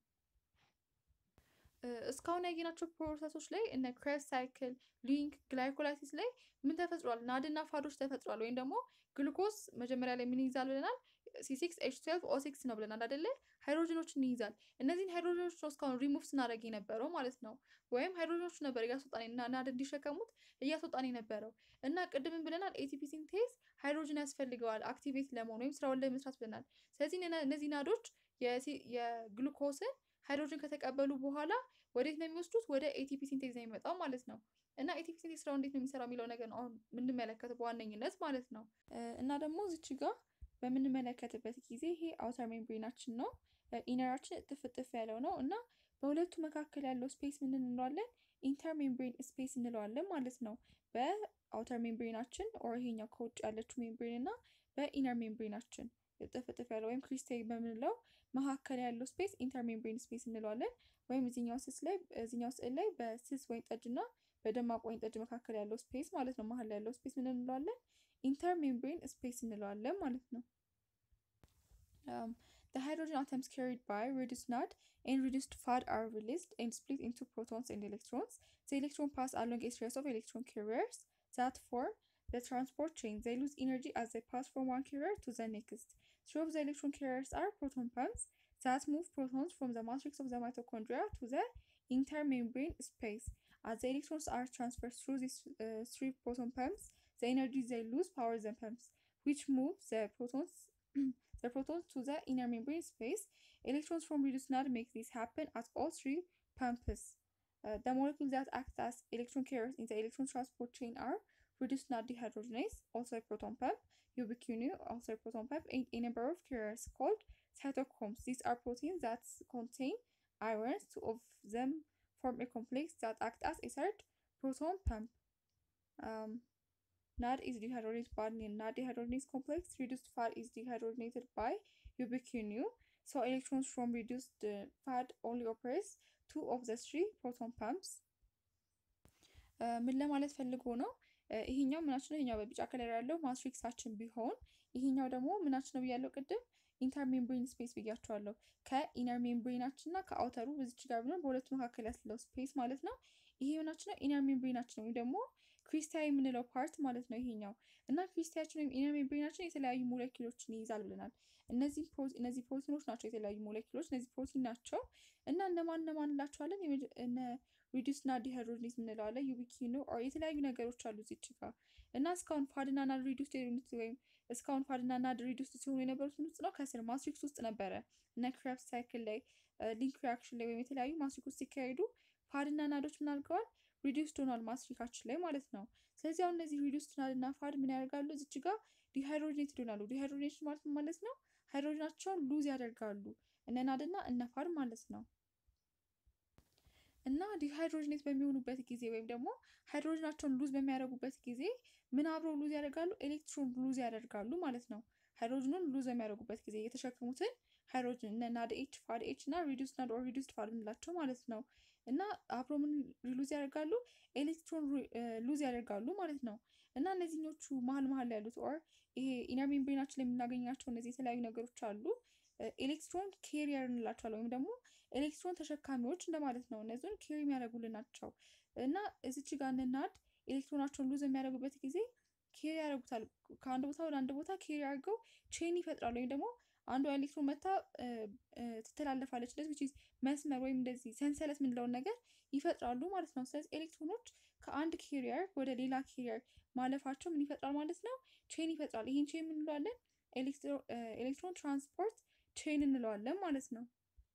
እስካሁን ያየናቸው ፕሮሰሶች ላይ እነ ክሬብስ ሳይክል፣ ሊንክ፣ ግላይኮላይሲስ ላይ ምን ተፈጥሯል? ናድና ፋዶች ተፈጥሯል። ወይም ደግሞ ግሉኮስ መጀመሪያ ላይ ምን ይይዛል ብለናል? ሲሲክስ ኤች ትዌልቭ ኦ ሲክስ ነው ብለናል አይደለ? ሃይድሮጅኖችን ይይዛል። እነዚህን ሃይድሮጅኖች ነው እስካሁን ሪሙቭ ስናደርግ የነበረው ማለት ነው። ወይም ሃይድሮጅኖች ነበር እያስወጣን እና ናድ እንዲሸከሙት እያስወጣን የነበረው እና ቅድምን ብለናል ኤቲፒ ሲንቴዝ ሃይድሮጅን ያስፈልገዋል አክቲቬት ለመሆን ወይም ስራውን ለመስራት ብለናል። ስለዚህ እነዚህ ናዶች የግሉኮስን ሃይድሮጅን ከተቀበሉ በኋላ ወዴት ነው የሚወስዱት? ወደ ኤቲፒ ሲንቴዝ ነው የሚመጣው ማለት ነው። እና ኤቲፒ ሲንቴዝ ስራው እንዴት ነው የሚሰራው የሚለው ነገር ነው አሁን የምንመለከተው በዋነኝነት ማለት ነው። እና ደግሞ እዚች ጋር በምንመለከትበት ጊዜ ይሄ አውተር ሜምብሬናችን ነው። ኢነራችን እጥፍ እጥፍ ያለው ነው እና በሁለቱ መካከል ያለው ስፔስ ምን እንለዋለን? ኢንተር ሜምብሬን ስፔስ እንለዋለን ማለት ነው። በአውተር ሜምብሬናችን ኦር ይሄኛው ከውጭ ያለችው ሜምብሬን እና በኢነር ሜምብሬናችን እጥፍ እጥፍ ያለው ወይም ክሪስታል በምንለው መካከል ያለው ስፔስ ኢንተር ሜምብሬን ስፔስ እንለዋለን። ወይም እዚኛው ስስ ላይ እዚኛው ስዕል ላይ በስስ ወይን ጠጅ እና በደማቅ ወይን ጠጅ መካከል ያለው ስፔስ ማለት ነው። መሀል ያለው ስፔስ ምን እንለዋለን? ኢንተር ሜምብሬን ስፔስ እንለዋለን ማለት ነው። The hydrogen atoms carried by reduced NAD and reduced FAD are released and split into protons and electrons. The electron pass along a series of electron carriers that form the transport chain. They lose energy as they pass from one carrier to the next. Three of the electron carriers are proton pumps that move protons from the matrix of the mitochondria to the intermembrane space. As the electrons are transferred through these uh, three proton pumps, the energy they lose powers the pumps, which move the protons the protons to the inner membrane space. Electrons from reduced NAD make this happen at all three pumps. Uh, the molecules that act as electron carriers in the electron transport chain are reduced NAD dehydrogenase, also a proton pump, ubiquinol, also a proton pump, and a number of carriers called cytochromes. These are proteins that contain ions. Two of them form a complex that act as a third proton pump. Um, NAD is dehydrogenated by NAD dehydrogenase complex. Reduced FAD is dehydrogenated by ubiquinol. So electrons from reduced uh, FAD only operates two of the three proton pumps. ምን ለማለት ፈልጎ ነው? ይሄኛው ምናችን ነው? ይሄኛው በቢጫ ከለር ያለው ማትሪክሳችን ቢሆን ይሄኛው ደግሞ ምናችን ነው ብያለው ቅድም ኢንተር ሜምብሬን ስፔስ ብያቸዋለሁ። ከኢነር ሜምብሬናችን እና ከአውተሩ በዚች ጋር ቢሆን በሁለቱ መካከል ያለው ስፔስ ማለት ነው። ይሄ ምናችን ነው? ኢነር ሜምብሬናችን ወይም ደግሞ ክሪስታል የምንለው ፓርት ማለት ነው ይሄኛው እና ክሪስታያችን ወይም ኢነር ሜምብሬናችን የተለያዩ ሞለኪሎችን ይይዛል ብለናል። እነዚህ እነዚህ ፕሮቲኖች ናቸው የተለያዩ ሞለኪሎች እነዚህ ፕሮቲን ናቸው እና እነማን እነማን እንላቸዋለን? እነ ሪዲዩስ ናድ ዲሃይድሮጂኔዝ የምንለዋለን ዩቢኪኖ ኦር የተለያዩ ነገሮች አሉ እዚች ጋር እና እስካሁን ፋድና ናድ ሪዲዩስ የሆኑት ወይም እስካሁን ፋድና ናድ ሪዲዩስ ሲሆኑ የነበሩት ምን ውስጥ ነው? ከስር ማትሪክስ ውስጥ ነበረ። እነ ክሬብስ ሳይክል ላይ ሊንክ ሪያክሽን ላይ ወይም የተለያዩ ማትሪክስ ውስጥ ሲካሄዱ ፋድና ናዶች ምን አድርገዋል? ሪዲዩስድ ሆኗል ማትሪካችን ላይ ማለት ነው። ስለዚህ አሁን እነዚህ ሪዲዩስድ ናድ እና ፋድ ምን ያደርጋሉ? እዚች ጋር ዲሃይድሮጅኔትድ ይሆናሉ። ዲሃይድሮጅኔሽን ማለት ማለት ነው ሃይድሮጅናቸውን ሉዝ ያደርጋሉ እነ ናድ እና እነ ፋድ ማለት ነው። እና ዲሃይድሮጅኔት በሚሆኑበት ጊዜ ወይም ደግሞ ሃይድሮጅናቸውን ሉዝ በሚያደርጉበት ጊዜ ምን አብረው ሉዝ ያደርጋሉ? ኤሌክትሮን ሉዝ ያደርጋሉ ማለት ነው። ሃይድሮጅኑን ሉዝ በሚያደርጉበት ጊዜ የተሸከሙትን ሃይድሮጅን እነ ናድ ኤች ፋድ ኤች እና ሪዱስ ናድ ኦር ሪዱስድ ፋድ የምንላቸው ማለት ነው። እና አብሮ ምን ሉዝ ያደርጋሉ ኤሌክትሮን ሉዝ ያደርጋሉ ማለት ነው። እና እነዚህኞቹ መሀል መሀል ያሉት ኦር ይሄ ኢነር ሜምብሬናችን ላይ የምናገኛቸው እነዚህ የተለያዩ ነገሮች አሉ ኤሌክትሮን ኬሪየር እንላቸዋለን ወይም ደግሞ ኤሌክትሮን ተሸካሚዎች እንደማለት ነው። እነዚህን ኬሪ የሚያደርጉልን ናቸው እና እዚች ጋር እንናድ ኤሌክትሮናቸውን ሉዝ የሚያደርጉበት ጊዜ ኬሪ ያደርጉታል። ከአንድ ቦታ ወደ አንድ ቦታ ኬሪ አድርገው ቼን ይፈጥራሉ ወይም ደግሞ አንዷ ኤሌክትሮን መታ ትተላለፋለች እንደዚህ መስመር ወይም እንደዚህ ሰንሰለት የምንለውን ነገር ይፈጥራሉ ማለት ነው። ስለዚህ ኤሌክትሮኖች ከአንድ ኬሪየር ወደ ሌላ ኬሪየር ማለፋቸው ምን ይፈጥራል ማለት ነው? ቼን ይፈጥራል። ይህን ቼን እንለዋለን ኤሌክትሮን ትራንስፖርት ቼን እንለዋለን ማለት ነው።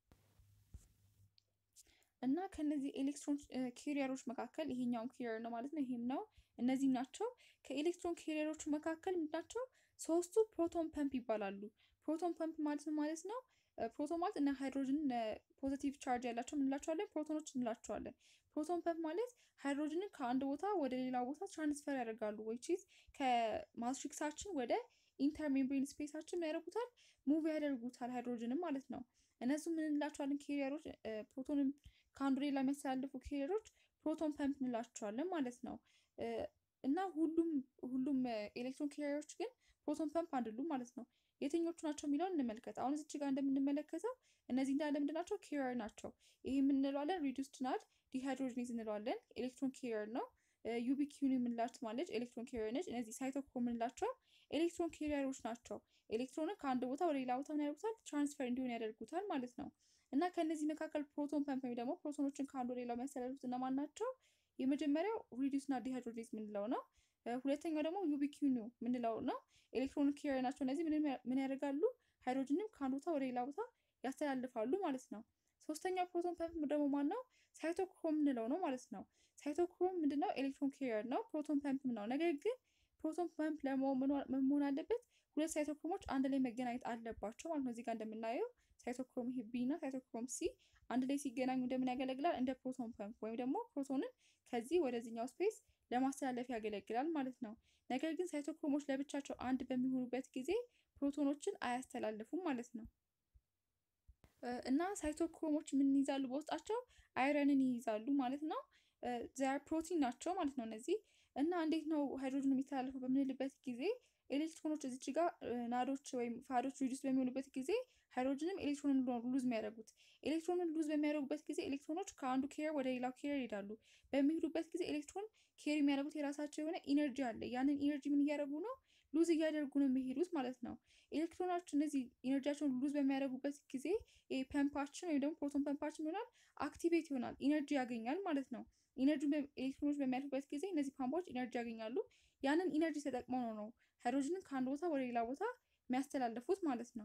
እና ከነዚህ ኤሌክትሮን ኬሪየሮች መካከል ይሄኛውም ኬሪየር ነው ማለት ነው። ይሄም ነው እነዚህም ናቸው። ከኤሌክትሮን ኬሪየሮቹ መካከል ምንድናቸው? ሶስቱ ፕሮቶን ፐምፕ ይባላሉ። ፕሮቶን ፐምፕ ማለት ነው ማለት ነው ፕሮቶን ማለት እነ ሃይድሮጅን ፖዚቲቭ ቻርጅ ያላቸው እንላቸዋለን፣ ፕሮቶኖች እንላቸዋለን። ፕሮቶን ፐምፕ ማለት ሃይድሮጅንን ከአንድ ቦታ ወደ ሌላ ቦታ ትራንስፈር ያደርጋሉ። ዊችዝ ከማትሪክሳችን ወደ ኢንተርሜምብሬን ስፔሳችን ያደርጉታል፣ ሙቭ ያደርጉታል ሃይድሮጅንም ማለት ነው። እነሱ ምን እንላቸዋለን? ኬሪየሮች ፕሮቶንን ከአንዱ ሌላ የሚያስተላልፉ ኬሪየሮች ፕሮቶን ፐምፕ እንላቸዋለን ማለት ነው። እና ሁሉም ሁሉም ኤሌክትሮን ኬሪየሮች ግን ፕሮቶን ፐምፕ አይደሉም ማለት ነው። የትኞቹ ናቸው የሚለውን እንመልከት። አሁን እዚች ጋር እንደምንመለከተው እነዚህ እንዳለ ምንድን ናቸው? ኬሪየር ናቸው። ይሄ የምንለዋለን ሪዱስድ ናድ ዲሃይድሮጅኔዝ እንለዋለን። ኤሌክትሮን ኬሪየር ነው። ዩቢኪዩን የምንላት ማለች ኤሌክትሮን ኬሪየር ነች። እነዚህ ሳይቶክሮም የምንላቸው ኤሌክትሮን ኬሪየሮች ናቸው። ኤሌክትሮንን ከአንድ ቦታ ወደ ሌላ ቦታ ምን ያደርጉታል? ትራንስፈር እንዲሆን ያደርጉታል ማለት ነው። እና ከእነዚህ መካከል ፕሮቶን ፐምፕ ወይም ደግሞ ፕሮቶኖችን ከአንዱ ወደ ሌላው የሚያስተላልፉት እነማን ናቸው? የመጀመሪያው ሪዱስ ናድ ዲሃይድሮጅኔዝ የምንለው ነው። ሁለተኛው ደግሞ ዩቢኪዩኑ የምንለው ነው። ኤሌክትሮን ኬሪየር ናቸው። እነዚህ ምን ያደርጋሉ? ሃይድሮጅንም ከአንድ ቦታ ወደ ሌላ ቦታ ያስተላልፋሉ ማለት ነው። ሶስተኛው ፕሮቶን ፐምፕ ደግሞ ማን ነው? ሳይቶክሮም የምንለው ነው ማለት ነው። ሳይቶክሮም ምንድነው? ኤሌክትሮን ኬሪየር ነው። ፕሮቶን ፐምፕ ነው። ነገር ግን ፕሮቶን ፐምፕ ለመሆን ምን መሆን አለበት? ሁለት ሳይቶክሮሞች አንድ ላይ መገናኘት አለባቸው ማለት ነው። እዚህ ጋር እንደምናየው ሳይቶክሮም ይሄ ቢ እና ሳይቶክሮም ሲ አንድ ላይ ሲገናኙ እንደምን ያገለግላል? እንደ ፕሮቶን ፐምፕ ወይም ደግሞ ፕሮቶንን ከዚህ ወደዚህኛው ስፔስ ለማስተላለፍ ያገለግላል ማለት ነው። ነገር ግን ሳይቶክሮሞች ለብቻቸው አንድ በሚሆኑበት ጊዜ ፕሮቶኖችን አያስተላልፉም ማለት ነው። እና ሳይቶክሮሞች ምን ይይዛሉ? በውስጣቸው አይረንን ይይዛሉ ማለት ነው። ዚያር ፕሮቲን ናቸው ማለት ነው እነዚህ እና እንዴት ነው ሃይድሮጅን የሚተላለፈው በምንልበት ጊዜ ኤሌክትሮኖች እዚች ጋር ናዶች ወይም ፋዶች ሪዱስ በሚሆኑበት ጊዜ ሃይድሮጅንም ኤሌክትሮንን ሉዝ የሚያደርጉት ኤሌክትሮንን ሉዝ በሚያደርጉበት ጊዜ ኤሌክትሮኖች ከአንዱ ኬሪየር ወደ ሌላው ኬሪየር ይሄዳሉ። በሚሄዱበት ጊዜ ኤሌክትሮን ኬሪ የሚያደርጉት የራሳቸው የሆነ ኢነርጂ አለ። ያንን ኢነርጂ ምን እያደረጉ ነው? ሉዝ እያደረጉ ነው የሚሄዱት ማለት ነው። ኤሌክትሮኖች እነዚህ ኢነርጂያቸውን ሉዝ በሚያደርጉበት ጊዜ ፐምፓችን ወይም ደግሞ ፕሮቶን ፐምፓችን ይሆናል አክቲቬት ይሆናል፣ ኢነርጂ ያገኛል ማለት ነው። ኢነርጂ ኤሌክትሮኖች በሚያልፉበት ጊዜ እነዚህ ፓምፖች ኢነርጂ ያገኛሉ። ያንን ኢነርጂ ተጠቅመው ነው ነው ሃይድሮጅንን ከአንድ ቦታ ወደ ሌላ ቦታ የሚያስተላልፉት ማለት ነው።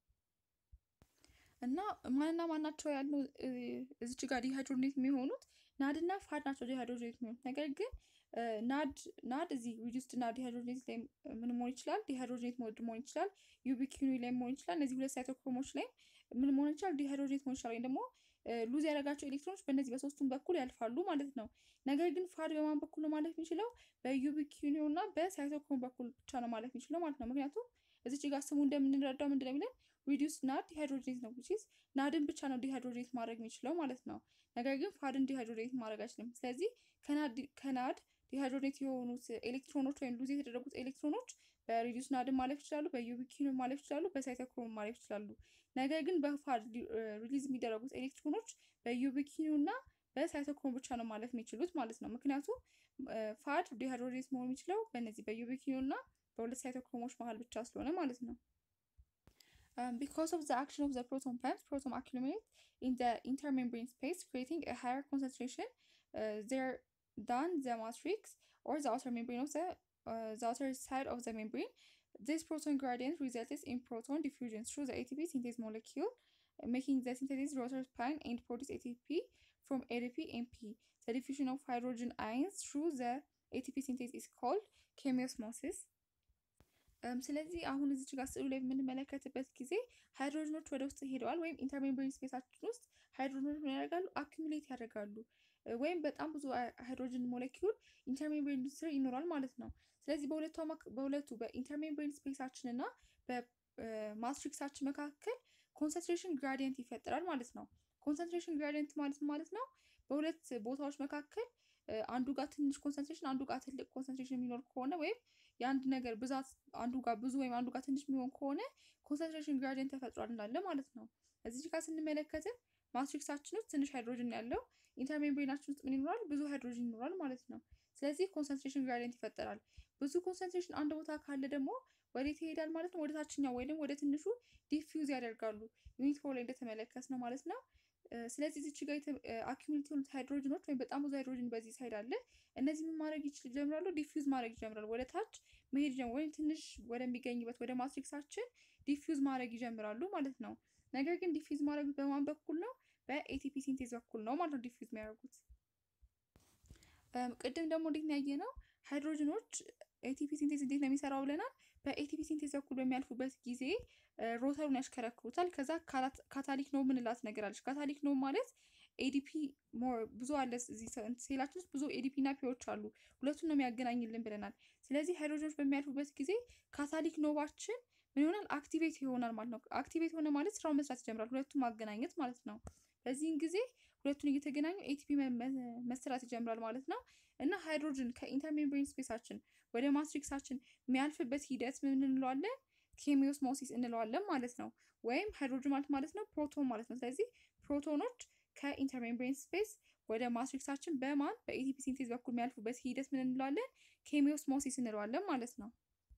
እና ማንና ማናቸው ያለው እዚች ጋር ዲሃይድሮኔት የሚሆኑት ናድ እና ፋድ ናቸው ዲሃይድሮኔት የሚሆኑት። ነገር ግን ናድ ናድ እዚህ ሪዱስድ እና ዲሃይድሮኔት ላይ ምን መሆን ይችላል? ዲሃይድሮኔት ሞድ መሆን ይችላል። ዩቢኪኒ ላይ መሆን ይችላል። እነዚህ ሁለት ሳይቶክሮሞች ላይ ምን መሆን ይችላል? ዲሃይድሮኔት መሆን ይችላል። ወይም ደግሞ ሉዝ ያደረጋቸው ኤሌክትሮኖች በእነዚህ በሶስቱም በኩል ያልፋሉ ማለት ነው። ነገር ግን ፋድ በማን በኩል ነው ማለፍ የሚችለው? በዩቢኪኒ እና በሳይቶክሮም በኩል ብቻ ነው ማለፍ የሚችለው ማለት ነው። ምክንያቱም እዚች ጋር ስሙ እንደምንረዳው ምንድን ነው የሚለን ሪዲዩስ ናድ ዲሃይድሮኔት ነው ዊች ኢዝ ናድን ብቻ ነው ዲሃይድሮኔት ማድረግ የሚችለው ማለት ነው። ነገር ግን ፋድን ዲሃይድሮኔት ማድረግ አይችልም። ስለዚህ ከናድ ዲሃይድሮኔት የሆኑት ኤሌክትሮኖች ወይም ሉዝ የተደረጉት ኤሌክትሮኖች በሪዲዩስ ናድን ማለፍ ይችላሉ፣ በዩቢኪኑ ማለፍ ይችላሉ፣ በሳይቶክሮም ማለፍ ይችላሉ። ነገር ግን በፋድ ሪሊዝ የሚደረጉት ኤሌክትሮኖች በዩቢኪኑ እና በሳይቶክሮም ብቻ ነው ማለፍ የሚችሉት ማለት ነው። ምክንያቱም ፋድ ዲሃይድሮኔት መሆን የሚችለው በእነዚህ በዩቢኪኑ እና በሁለት ሳይቶክሮሞች መሀል ብቻ ስለሆነ ማለት ነው። Um, because of the action of the proton pumps, proton accumulate in the intermembrane space, creating a higher concentration uh, there than the matrix or the outer membrane of the, uh, the outer side of the membrane. This proton gradient results in proton diffusion through the ATP synthase molecule, making the synthesis rotor span and produce ATP from ADP and P. The diffusion of hydrogen ions through the ATP synthase is called chemiosmosis. ስለዚህ አሁን እዚች ጋር ስዕሉ ላይ የምንመለከትበት ጊዜ ሃይድሮጅኖች ወደ ውስጥ ሄደዋል ወይም ኢንተርሜምብሬን ስፔሳችን ውስጥ ሃይድሮጅኖች ምን ያደርጋሉ? አኪሙሌት ያደርጋሉ ወይም በጣም ብዙ ሃይድሮጅን ሞለኪውል ኢንተርሜምብሬን ስር ይኖራል ማለት ነው። ስለዚህ በሁለቱ በሁለቱ በኢንተርሜምብሬን ስፔሳችን እና በማትሪክሳችን መካከል ኮንሰንትሬሽን ግራዲየንት ይፈጠራል ማለት ነው። ኮንሰንትሬሽን ግራዲየንት ማለት ማለት ነው በሁለት ቦታዎች መካከል አንዱ ጋር ትንሽ ኮንሰንትሬሽን አንዱ ጋር ትልቅ ኮንሰንትሬሽን የሚኖር ከሆነ ወይም የአንድ ነገር ብዛት አንዱ ጋር ብዙ ወይም አንዱ ጋር ትንሽ የሚሆን ከሆነ ኮንሰንትሬሽን ግራዲየንት ተፈጥሯል እንዳለ ማለት ነው። እዚህ ጋር ስንመለከትም ማትሪክሳችን ውስጥ ትንሽ ሃይድሮጅን ያለው ኢንተርሜምብሬናችን ውስጥ ምን ይኖራል? ብዙ ሃይድሮጅን ይኖራል ማለት ነው። ስለዚህ ኮንሰንትሬሽን ግራዲየንት ይፈጠራል። ብዙ ኮንሰንትሬሽን አንድ ቦታ ካለ ደግሞ ወዴት ይሄዳል ማለት ነው? ወደ ታችኛው ወይም ወደ ትንሹ ዲፊውዝ ያደርጋሉ። ዩኒት ፎር ላይ እንደተመለከት ነው ማለት ነው። ስለዚህ እዚች ጋር አኪሚሌት የሆኑት ሃይድሮጅኖች ወይም በጣም ብዙ ሃይድሮጅን በዚህ ሳይድ አለ። እነዚህ ምን ማድረግ ይጀምራሉ? ዲፊውዝ ማድረግ ይጀምራሉ። ወደ ታች መሄድ ይጀምራሉ፣ ወይም ትንሽ ወደሚገኝበት ወደ ማትሪክሳችን ዲፊውዝ ማድረግ ይጀምራሉ ማለት ነው። ነገር ግን ዲፊውዝ ማድረግ በማን በኩል ነው? በኤቲፒ ሲንቴዝ በኩል ነው ማለት ነው ዲፊውዝ የሚያደርጉት። ቅድም ደግሞ እንዴት ነው ያየነው? ሃይድሮጅኖች ኤቲፒ ሲንቴዝ እንዴት ነው የሚሰራው ብለናል። በኤቲፒ ሲንቴዝ በኩል በሚያልፉበት ጊዜ ሮተሩን ያሽከረክሩታል። ከዛ ካታሊክ ነው ምንላት ነገር አለች። ካታሊክ ነው ማለት ኤዲፒ ሞር ብዙ አለ እዚህ ሴላችን ውስጥ ብዙ ኤዲፒ እና ፒዎች አሉ። ሁለቱን ነው የሚያገናኝልን ብለናል። ስለዚህ ሃይድሮጅኖች በሚያልፉበት ጊዜ ካታሊክ ኖባችን ምን ይሆናል? አክቲቬት ይሆናል ማለት ነው። አክቲቬት ሆነ ማለት ስራውን መስራት ይጀምራል። ሁለቱን ማገናኘት ማለት ነው። በዚህን ጊዜ ሁለቱን እየተገናኙ ኤቲፒ መሰራት ይጀምራል ማለት ነው። እና ሃይድሮጅን ከኢንተርሜምብሬን ስፔሳችን ወደ ማትሪክሳችን የሚያልፍበት ሂደት ምን እንለዋለን? ኬሚዮስሞሲስ እንለዋለን ማለት ነው። ወይም ሃይድሮጅን ማለት ማለት ነው ፕሮቶን ማለት ነው። ስለዚህ ፕሮቶኖች ከኢንተርሜምብሬን ስፔስ ወደ ማትሪክሳችን በማን በኤቲፒ ሲንቴዝ በኩል የሚያልፉበት ሂደት ምን እንለዋለን? ኬሚዮስሞሲስ እንለዋለን ማለት ነው።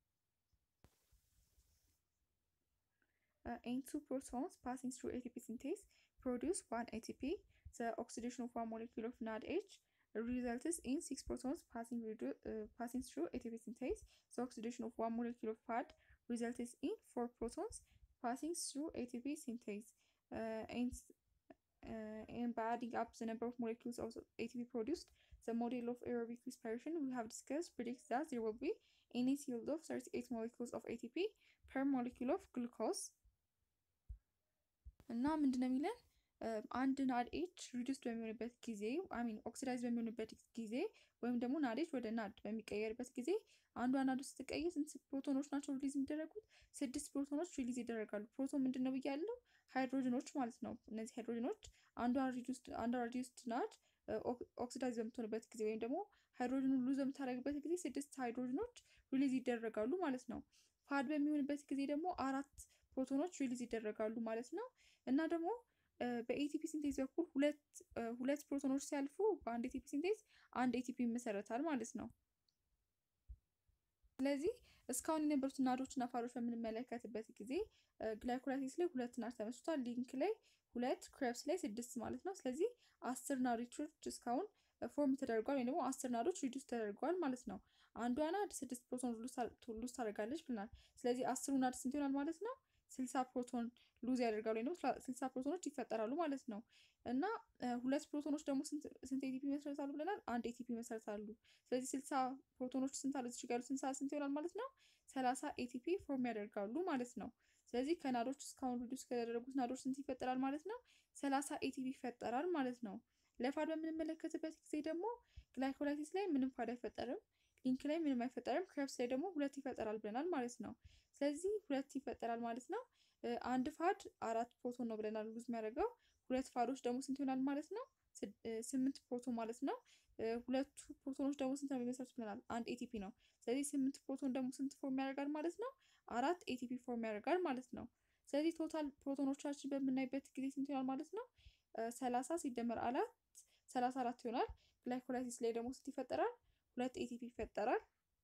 and two protons passing through ATP synthase produce one ATP. The oxidation of one molecule of NADH results in six protons passing, uh, passing through ATP synthase. The oxidation of one molecule of FAD results in four protons passing through ATP synthase. Uh, and, uh, and by adding up the number of molecules of ATP produced, the model of aerobic respiration we have discussed predicts that there will be a net yield of 38 molecules of ATP per molecule of glucose. እና ምንድነው የሚለን አንድ ናድኤች ሪዱስድ በሚሆንበት ጊዜ አሚን ኦክሲዳይዝ በሚሆንበት ጊዜ ወይም ደግሞ ናድኤች ወደ ናድ በሚቀየርበት ጊዜ አንዷ ናድ ውስጥ ስትቀየር ስንት ፕሮቶኖች ናቸው ሪሊዝ የሚደረጉት? ስድስት ፕሮቶኖች ሪሊዝ ይደረጋሉ። ፕሮቶን ምንድን ነው ብያለው? ሃይድሮጅኖች ማለት ነው። እነዚህ ሃይድሮጅኖች አንዷ ሪዲዩስድ ናድ ኦክሲዳይዝ በምትሆንበት ጊዜ ወይም ደግሞ ሃይድሮጅኑን ሉዝ በምታደርግበት ጊዜ ስድስት ሃይድሮጅኖች ሪሊዝ ይደረጋሉ ማለት ነው። ፋድ በሚሆንበት ጊዜ ደግሞ አራት ፕሮቶኖች ሪሊዝ ይደረጋሉ ማለት ነው። እና ደግሞ በኤቲፒ ሲንቴዝ በኩል ሁለት ሁለት ፕሮቶኖች ሲያልፉ በአንድ ኤቲፒ ሲንቴዝ አንድ ኤቲፒ ይመሰረታል ማለት ነው። ስለዚህ እስካሁን የነበሩት ናዶች እና ፋዶች በምንመለከትበት ጊዜ ግላይኮላይሲስ ላይ ሁለት ናድ ተመስርቷል። ሊንክ ላይ ሁለት፣ ክሬብስ ላይ ስድስት ማለት ነው። ስለዚህ አስር ናዶች እስካሁን ፎርም ተደርጓል ወይም ደግሞ አስር ናዶች ሪዱስ ተደርጓል ማለት ነው። አንዷ ናድ ስድስት ፕሮቶን ሉዝ ታደርጋለች ብለናል። ስለዚህ አስሩ ናድ ስንት ይሆናል ማለት ነው? ስልሳ ፕሮቶን ሉዝ ያደርጋሉ ወይም ደግሞ ስልሳ ፕሮቶኖች ይፈጠራሉ ማለት ነው። እና ሁለት ፕሮቶኖች ደግሞ ስንት ኤቲፒ ይመሰረታሉ ብለናል? አንድ ኤቲፒ ይመሰረታሉ። ስለዚህ ስልሳ ፕሮቶኖች ስንት አለ እዚህ ጋር ስንት ስንት ይሆናል ማለት ነው? ሰላሳ ኤቲፒ ፎርም ያደርጋሉ ማለት ነው። ስለዚህ ከናዶች እስካሁን ሪዱስ ከተደረጉት ናዶች ስንት ይፈጠራል ማለት ነው? ሰላሳ ኤቲፒ ይፈጠራል ማለት ነው። ለፋድ በምንመለከትበት ጊዜ ደግሞ ግላይኮላይሲስ ላይ ምንም ፋድ አይፈጠርም። ሊንክ ላይ ምንም አይፈጠርም። ክሬብስ ላይ ደግሞ ሁለት ይፈጠራል ብለናል ማለት ነው። ስለዚህ ሁለት ይፈጠራል ማለት ነው። አንድ ፋድ አራት ፕሮቶን ነው ብለናል ሉዝ የሚያደርገው። ሁለት ፋዶች ደግሞ ስንት ይሆናል ማለት ነው? ስምንት ፕሮቶን ማለት ነው። ሁለቱ ፕሮቶኖች ደግሞ ስንት ነው የሚመሰሩት ብለናል? አንድ ኤቲፒ ነው። ስለዚህ ስምንት ፕሮቶን ደግሞ ስንት ፎርም ያደርጋል ማለት ነው? አራት ኤቲፒ ፎርም ያደርጋል ማለት ነው። ስለዚህ ቶታል ፕሮቶኖቻችን በምናይበት ጊዜ ስንት ይሆናል ማለት ነው? ሰላሳ ሲደመር አራት ሰላሳ አራት ይሆናል። ግላይኮላይሲስ ላይ ደግሞ ስንት ይፈጠራል? ሁለት ኤቲፒ ይፈጠራል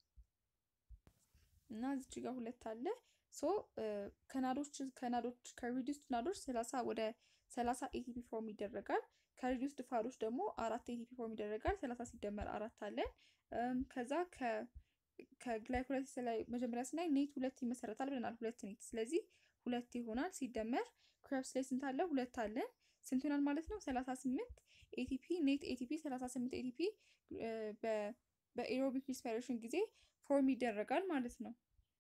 እና እዚች ጋር ሁለት አለ። ሶ ከናዶች ከናዶች ከሪዲዩስድ ናዶች ሰላሳ ወደ ሰላሳ ኤቲፒ ፎርም ይደረጋል። ከሪዲዩስድ ፋዶች ደግሞ አራት ኤቲፒ ፎርም ይደረጋል። ሰላሳ ሲደመር አራት አለን። ከዛ ከግላይኮላይሲስ ላይ መጀመሪያ ስናይ ኔት ሁለት ይመሰረታል ብለናል። ሁለት ኔት ስለዚህ ሁለት ይሆናል። ሲደመር ክሬብስ ላይ ስንት አለ? ሁለት አለን። ስንት ይሆናል ማለት ነው? ሰላሳ ስምንት ኤቲፒ ኔት ኤቲፒ ሰላሳ ስምንት ኤቲፒ በኤሮቢክ ሪስፓይሬሽን ጊዜ ፎርም ይደረጋል ማለት ነው።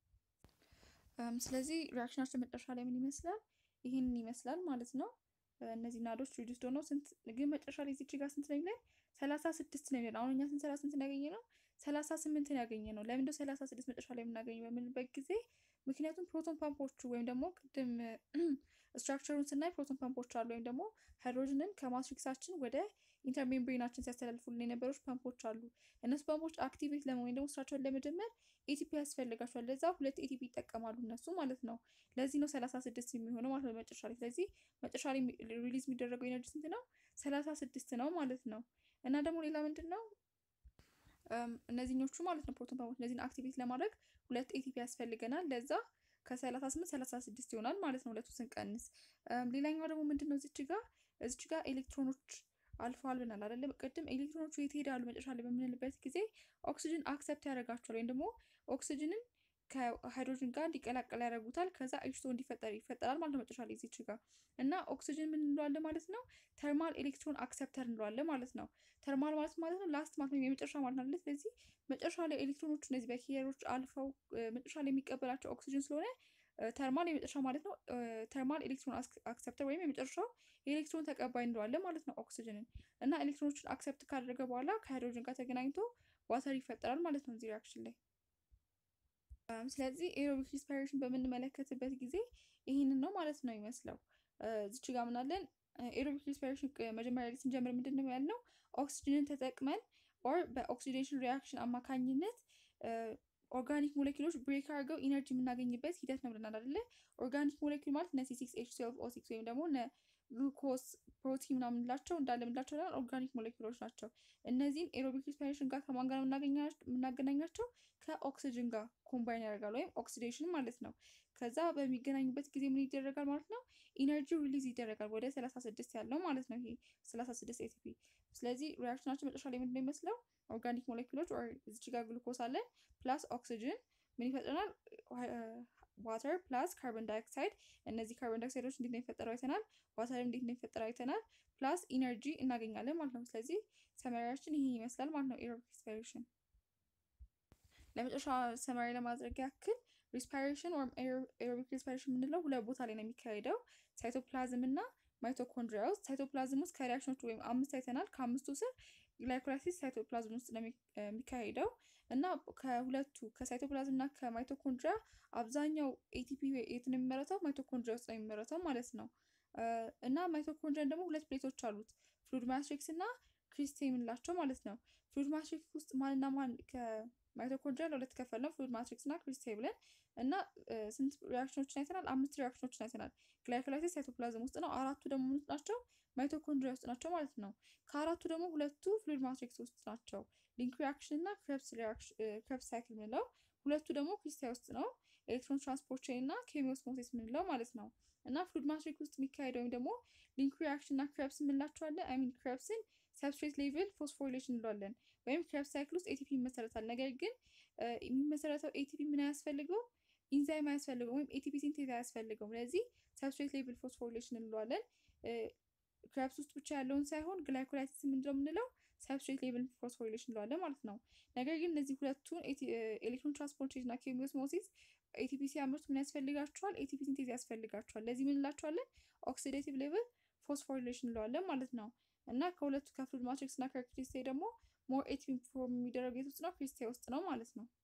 ስለዚህ ሪያክሽናችን መጨረሻ ላይ ምን ይመስላል? ይህንን ይመስላል ማለት ነው። እነዚህ ናዶች ሪዲዩስድ ሆነው ስንት ግን መጨረሻ ላይ እዚች ጋር ስንት ነው የሚለን? ሰላሳ ስድስት ነው የሚለን። አሁን እኛ ስንሰራ ስንት ያገኘ ነው? ሰላሳ ስምንትን ያገኘ ነው። ለምንድነው ሰላሳ ስድስት መጨረሻ ላይ የምናገኘው በምንበት ጊዜ ምክንያቱም ፕሮቶን ፓምፖቹ ወይም ደግሞ ቅድም ስትራክቸሩን ስናይ ፕሮቶን ፓምፖች አሉ ወይም ደግሞ ሃይድሮጅንን ከማትሪክሳችን ወደ ኢንተርሜምብሬናችን ሲያስተላልፉልን የነበሩት ፓምፖች አሉ። እነሱ ፓምፖች አክቲቬት ለመሆን ወይም ደግሞ ስራቸውን ለመጀመር ኤቲፒ ያስፈልጋቸዋል። ለዛ ሁለት ኤቲፒ ይጠቀማሉ እነሱ ማለት ነው። ለዚህ ነው ሰላሳ ስድስት የሚሆነው ማለት ነው መጨረሻ ላይ። ስለዚህ መጨረሻ ላይ ሪሊዝ የሚደረገው ኤነርጂ ስንት ነው? ሰላሳ ስድስት ነው ማለት ነው። እና ደግሞ ሌላ ምንድን ነው እነዚህኞቹ ማለት ነው ፕሮቶን ፓምፖች እነዚህን አክቲቬት ለማድረግ ሁለት ኤቲፒ ያስፈልገናል። ለዛ ከሰላሳ ስምንት ሰላሳ ስድስት ይሆናል ማለት ነው ሁለቱ ስንቀንስ። ሌላኛው ደግሞ ምንድን ነው እዚች ጋር እዚች ጋር ኤሌክትሮኖች አልፈዋል ብናል አይደለ? ቅድም ኤሌክትሮኖቹ የት ሄዳሉ መጨረሻ ላይ በምንልበት ጊዜ ኦክሲጅን አክሰፕት ያደርጋቸዋል ወይም ደግሞ ኦክሲጅንን ከሃይድሮጅን ጋር እንዲቀላቀል ያደርጉታል። ከዛ ኤችቶ እንዲፈጠር ይፈጠራል ማለት ነው መጨረሻ ላይ እዚች ጋር እና ኦክሲጅን ምን እንለዋለን ማለት ነው? ተርማል ኤሌክትሮን አክሰፕተር እንለዋለን ማለት ነው። ተርማል ማለት ማለት ነው ላስት ማለት ነው የመጨረሻ ማለት ነው። ስለዚህ መጨረሻ ላይ ኤሌክትሮኖቹ እነዚህ በኪየሮች አልፈው መጨረሻ ላይ የሚቀበላቸው ኦክሲጅን ስለሆነ ተርማል የመጨረሻ ማለት ነው። ተርማል ኤሌክትሮን አክሰፕተር ወይም የመጨረሻው የኤሌክትሮን ተቀባይ እንለዋለን ማለት ነው ኦክሲጅንን እና ኤሌክትሮኖችን አክሰፕት ካደረገ በኋላ ከሃይድሮጅን ጋር ተገናኝቶ ዋተር ይፈጠራል ማለት ነው እዚህ ሪያክሽን ላይ። ስለዚህ ኤሮቢክ ሪስፓይሬሽን በምንመለከትበት ጊዜ ይህንን ነው ማለት ነው ይመስለው። እዚች ጋር ምናለን ኤሮቢክ ሪስፓይሬሽን መጀመሪያ ላይ ስንጀምር ምንድን ነው ያልነው ኦክሲጅንን ተጠቅመን ኦር በኦክሲዴሽን ሪያክሽን አማካኝነት ኦርጋኒክ ሞሌኪሎች ብሬክ አድርገው ኢነርጂ የምናገኝበት ሂደት ነው ብለናል አይደለ? ኦርጋኒክ ሞሌኪል ማለት እነ ሲ ሲክስ ኤች ትዌልቭ ኦ ሲክስ ወይም ደግሞ እነ ግሉኮስ ፕሮቲን ምናምን ላቸው እንዳለ ምንላቸው ኦርጋኒክ ሞሌኪሎች ናቸው። እነዚህን ኤሮቢክ ሪስፓይሬሽን ጋር ከማን ጋር የምናገናኛቸው ከኦክሲጅን ጋር ኮምባይን ያደርጋል ወይም ኦክሲዴሽን ማለት ነው። ከዛ በሚገናኙበት ጊዜ ምን ይደረጋል ማለት ነው? ኢነርጂ ሪሊዝ ይደረጋል ወደ 36 ያለው ማለት ነው። ይሄ 36 ኤቲፒ። ስለዚህ ሪያክሽናችን መጨረሻ ላይ ምንድን ነው የሚመስለው? ኦርጋኒክ ሞሌኪሎች እዚች ጋር ግሉኮስ አለ ፕላስ ኦክሲጅን ምን ይፈጥረናል? ዋተር ፕላስ ካርቦን ዳይኦክሳይድ። እነዚህ ካርቦን ዳይኦክሳይዶች እንዴት ነው የሚፈጠረው አይተናል። ዋተርም እንዴት ነው የሚፈጠረው አይተናል። ፕላስ ኢነርጂ እናገኛለን ማለት ነው። ስለዚህ ሰመሪያችን ይሄ ይመስላል ማለት ነው ኤሮቢክ ሪስፓይሬሽን። ለመጨረሻ ሰመሪ ለማድረግ ያክል ሪስፓይሬሽን ወይም ኤሮቢክ ሪስፓይሬሽን የምንለው ሁለት ቦታ ላይ ነው የሚካሄደው፣ ሳይቶፕላዝም እና ማይቶኮንድሪያ ውስጥ። ሳይቶፕላዝም ውስጥ ከሪያክሽኖቹ ወይም አምስት አይተናል። ከአምስቱ ስር ግላይኮላይሲስ ሳይቶፕላዝም ውስጥ ነው የሚካሄደው እና ከሁለቱ ከሳይቶፕላዝም እና ከማይቶኮንድሪያ አብዛኛው ኤቲፒ የት ነው የሚመረተው? ማይቶኮንድሪያ ውስጥ ነው የሚመረተው ማለት ነው። እና ማይቶኮንድሪያን ደግሞ ሁለት ፕሌቶች አሉት፣ ፍሉድ ማትሪክስ እና ክሪስቴ የምንላቸው ማለት ነው። ፍሉድ ማትሪክስ ውስጥ ማንና ማን ከማይቶኮንድሪያ ለሁለት ከፈል ነው፣ ፍሉድ ማትሪክስ እና ክሪስቴ ብለን እና ስንት ሪያክሽኖችን አይተናል? አምስት ሪያክሽኖችን አይተናል። ግላይኮላይሲስ ሳይቶፕላዝም ውስጥ ነው። አራቱ ደግሞ ምንት ናቸው? ማይቶኮንድሪያ ውስጥ ናቸው ማለት ነው። ከአራቱ ደግሞ ሁለቱ ፍሉድ ማትሪክስ ውስጥ ናቸው። ሊንክ ሪያክሽን እና ክሬብስ ሳይክል የምንለው ሁለቱ ደግሞ ክሪስታል ውስጥ ነው። ኤሌክትሮን ትራንስፖርት ቼን እና ኬሚዮስሞሲስ የምንለው ማለት ነው። እና ፍሉድ ማትሪክስ ውስጥ የሚካሄደው ወይም ደግሞ ሊንክ ሪያክሽን እና ክሬብስ የምንላቸዋለን። አይ ሚን ክሬብስን ሰብስትሬት ሌቭል ፎስፎሪሌሽን እንለዋለን። ወይም ክሬብስ ሳይክል ውስጥ ኤቲፒ ይመሰረታል። ነገር ግን የሚመሰረተው ኤቲፒ ምን አያስፈልገው? ኢንዛይም አያስፈልገው ወይም ኤቲፒ ሲንቴዝ አያስፈልገውም። ስለዚህ ሰብስትሬት ሌቭል ፎስፎሪሌሽን እንለዋለን። ክሬብስ ውስጥ ብቻ ያለውን ሳይሆን ግላይኮላይሲስ ምንድነው የምንለው ሰብስትሬት ሌቭል ፎስፎሪሌሽን እንለዋለን ማለት ነው። ነገር ግን እነዚህ ሁለቱን ኤሌክትሮን ትራንስፖርቴሽን እና ኬሚዮስሞሲስ ኤቲፒ ሲያመርቱ ምን ያስፈልጋቸዋል? ኤቲፒ ሲንቴዝ ያስፈልጋቸዋል። ለዚህ ምን እንላቸዋለን? ኦክሲዴቲቭ ሌቭል ፎስፎሪሌሽን እንለዋለን ማለት ነው። እና ከሁለቱ ከፍሉድ ማትሪክስ እና ከክሪስቴ ደግሞ ሞር ኤቲፒ ፎርም የሚደረግ የት ውስጥ ነው? ክሪስቴ ውስጥ ነው ማለት ነው።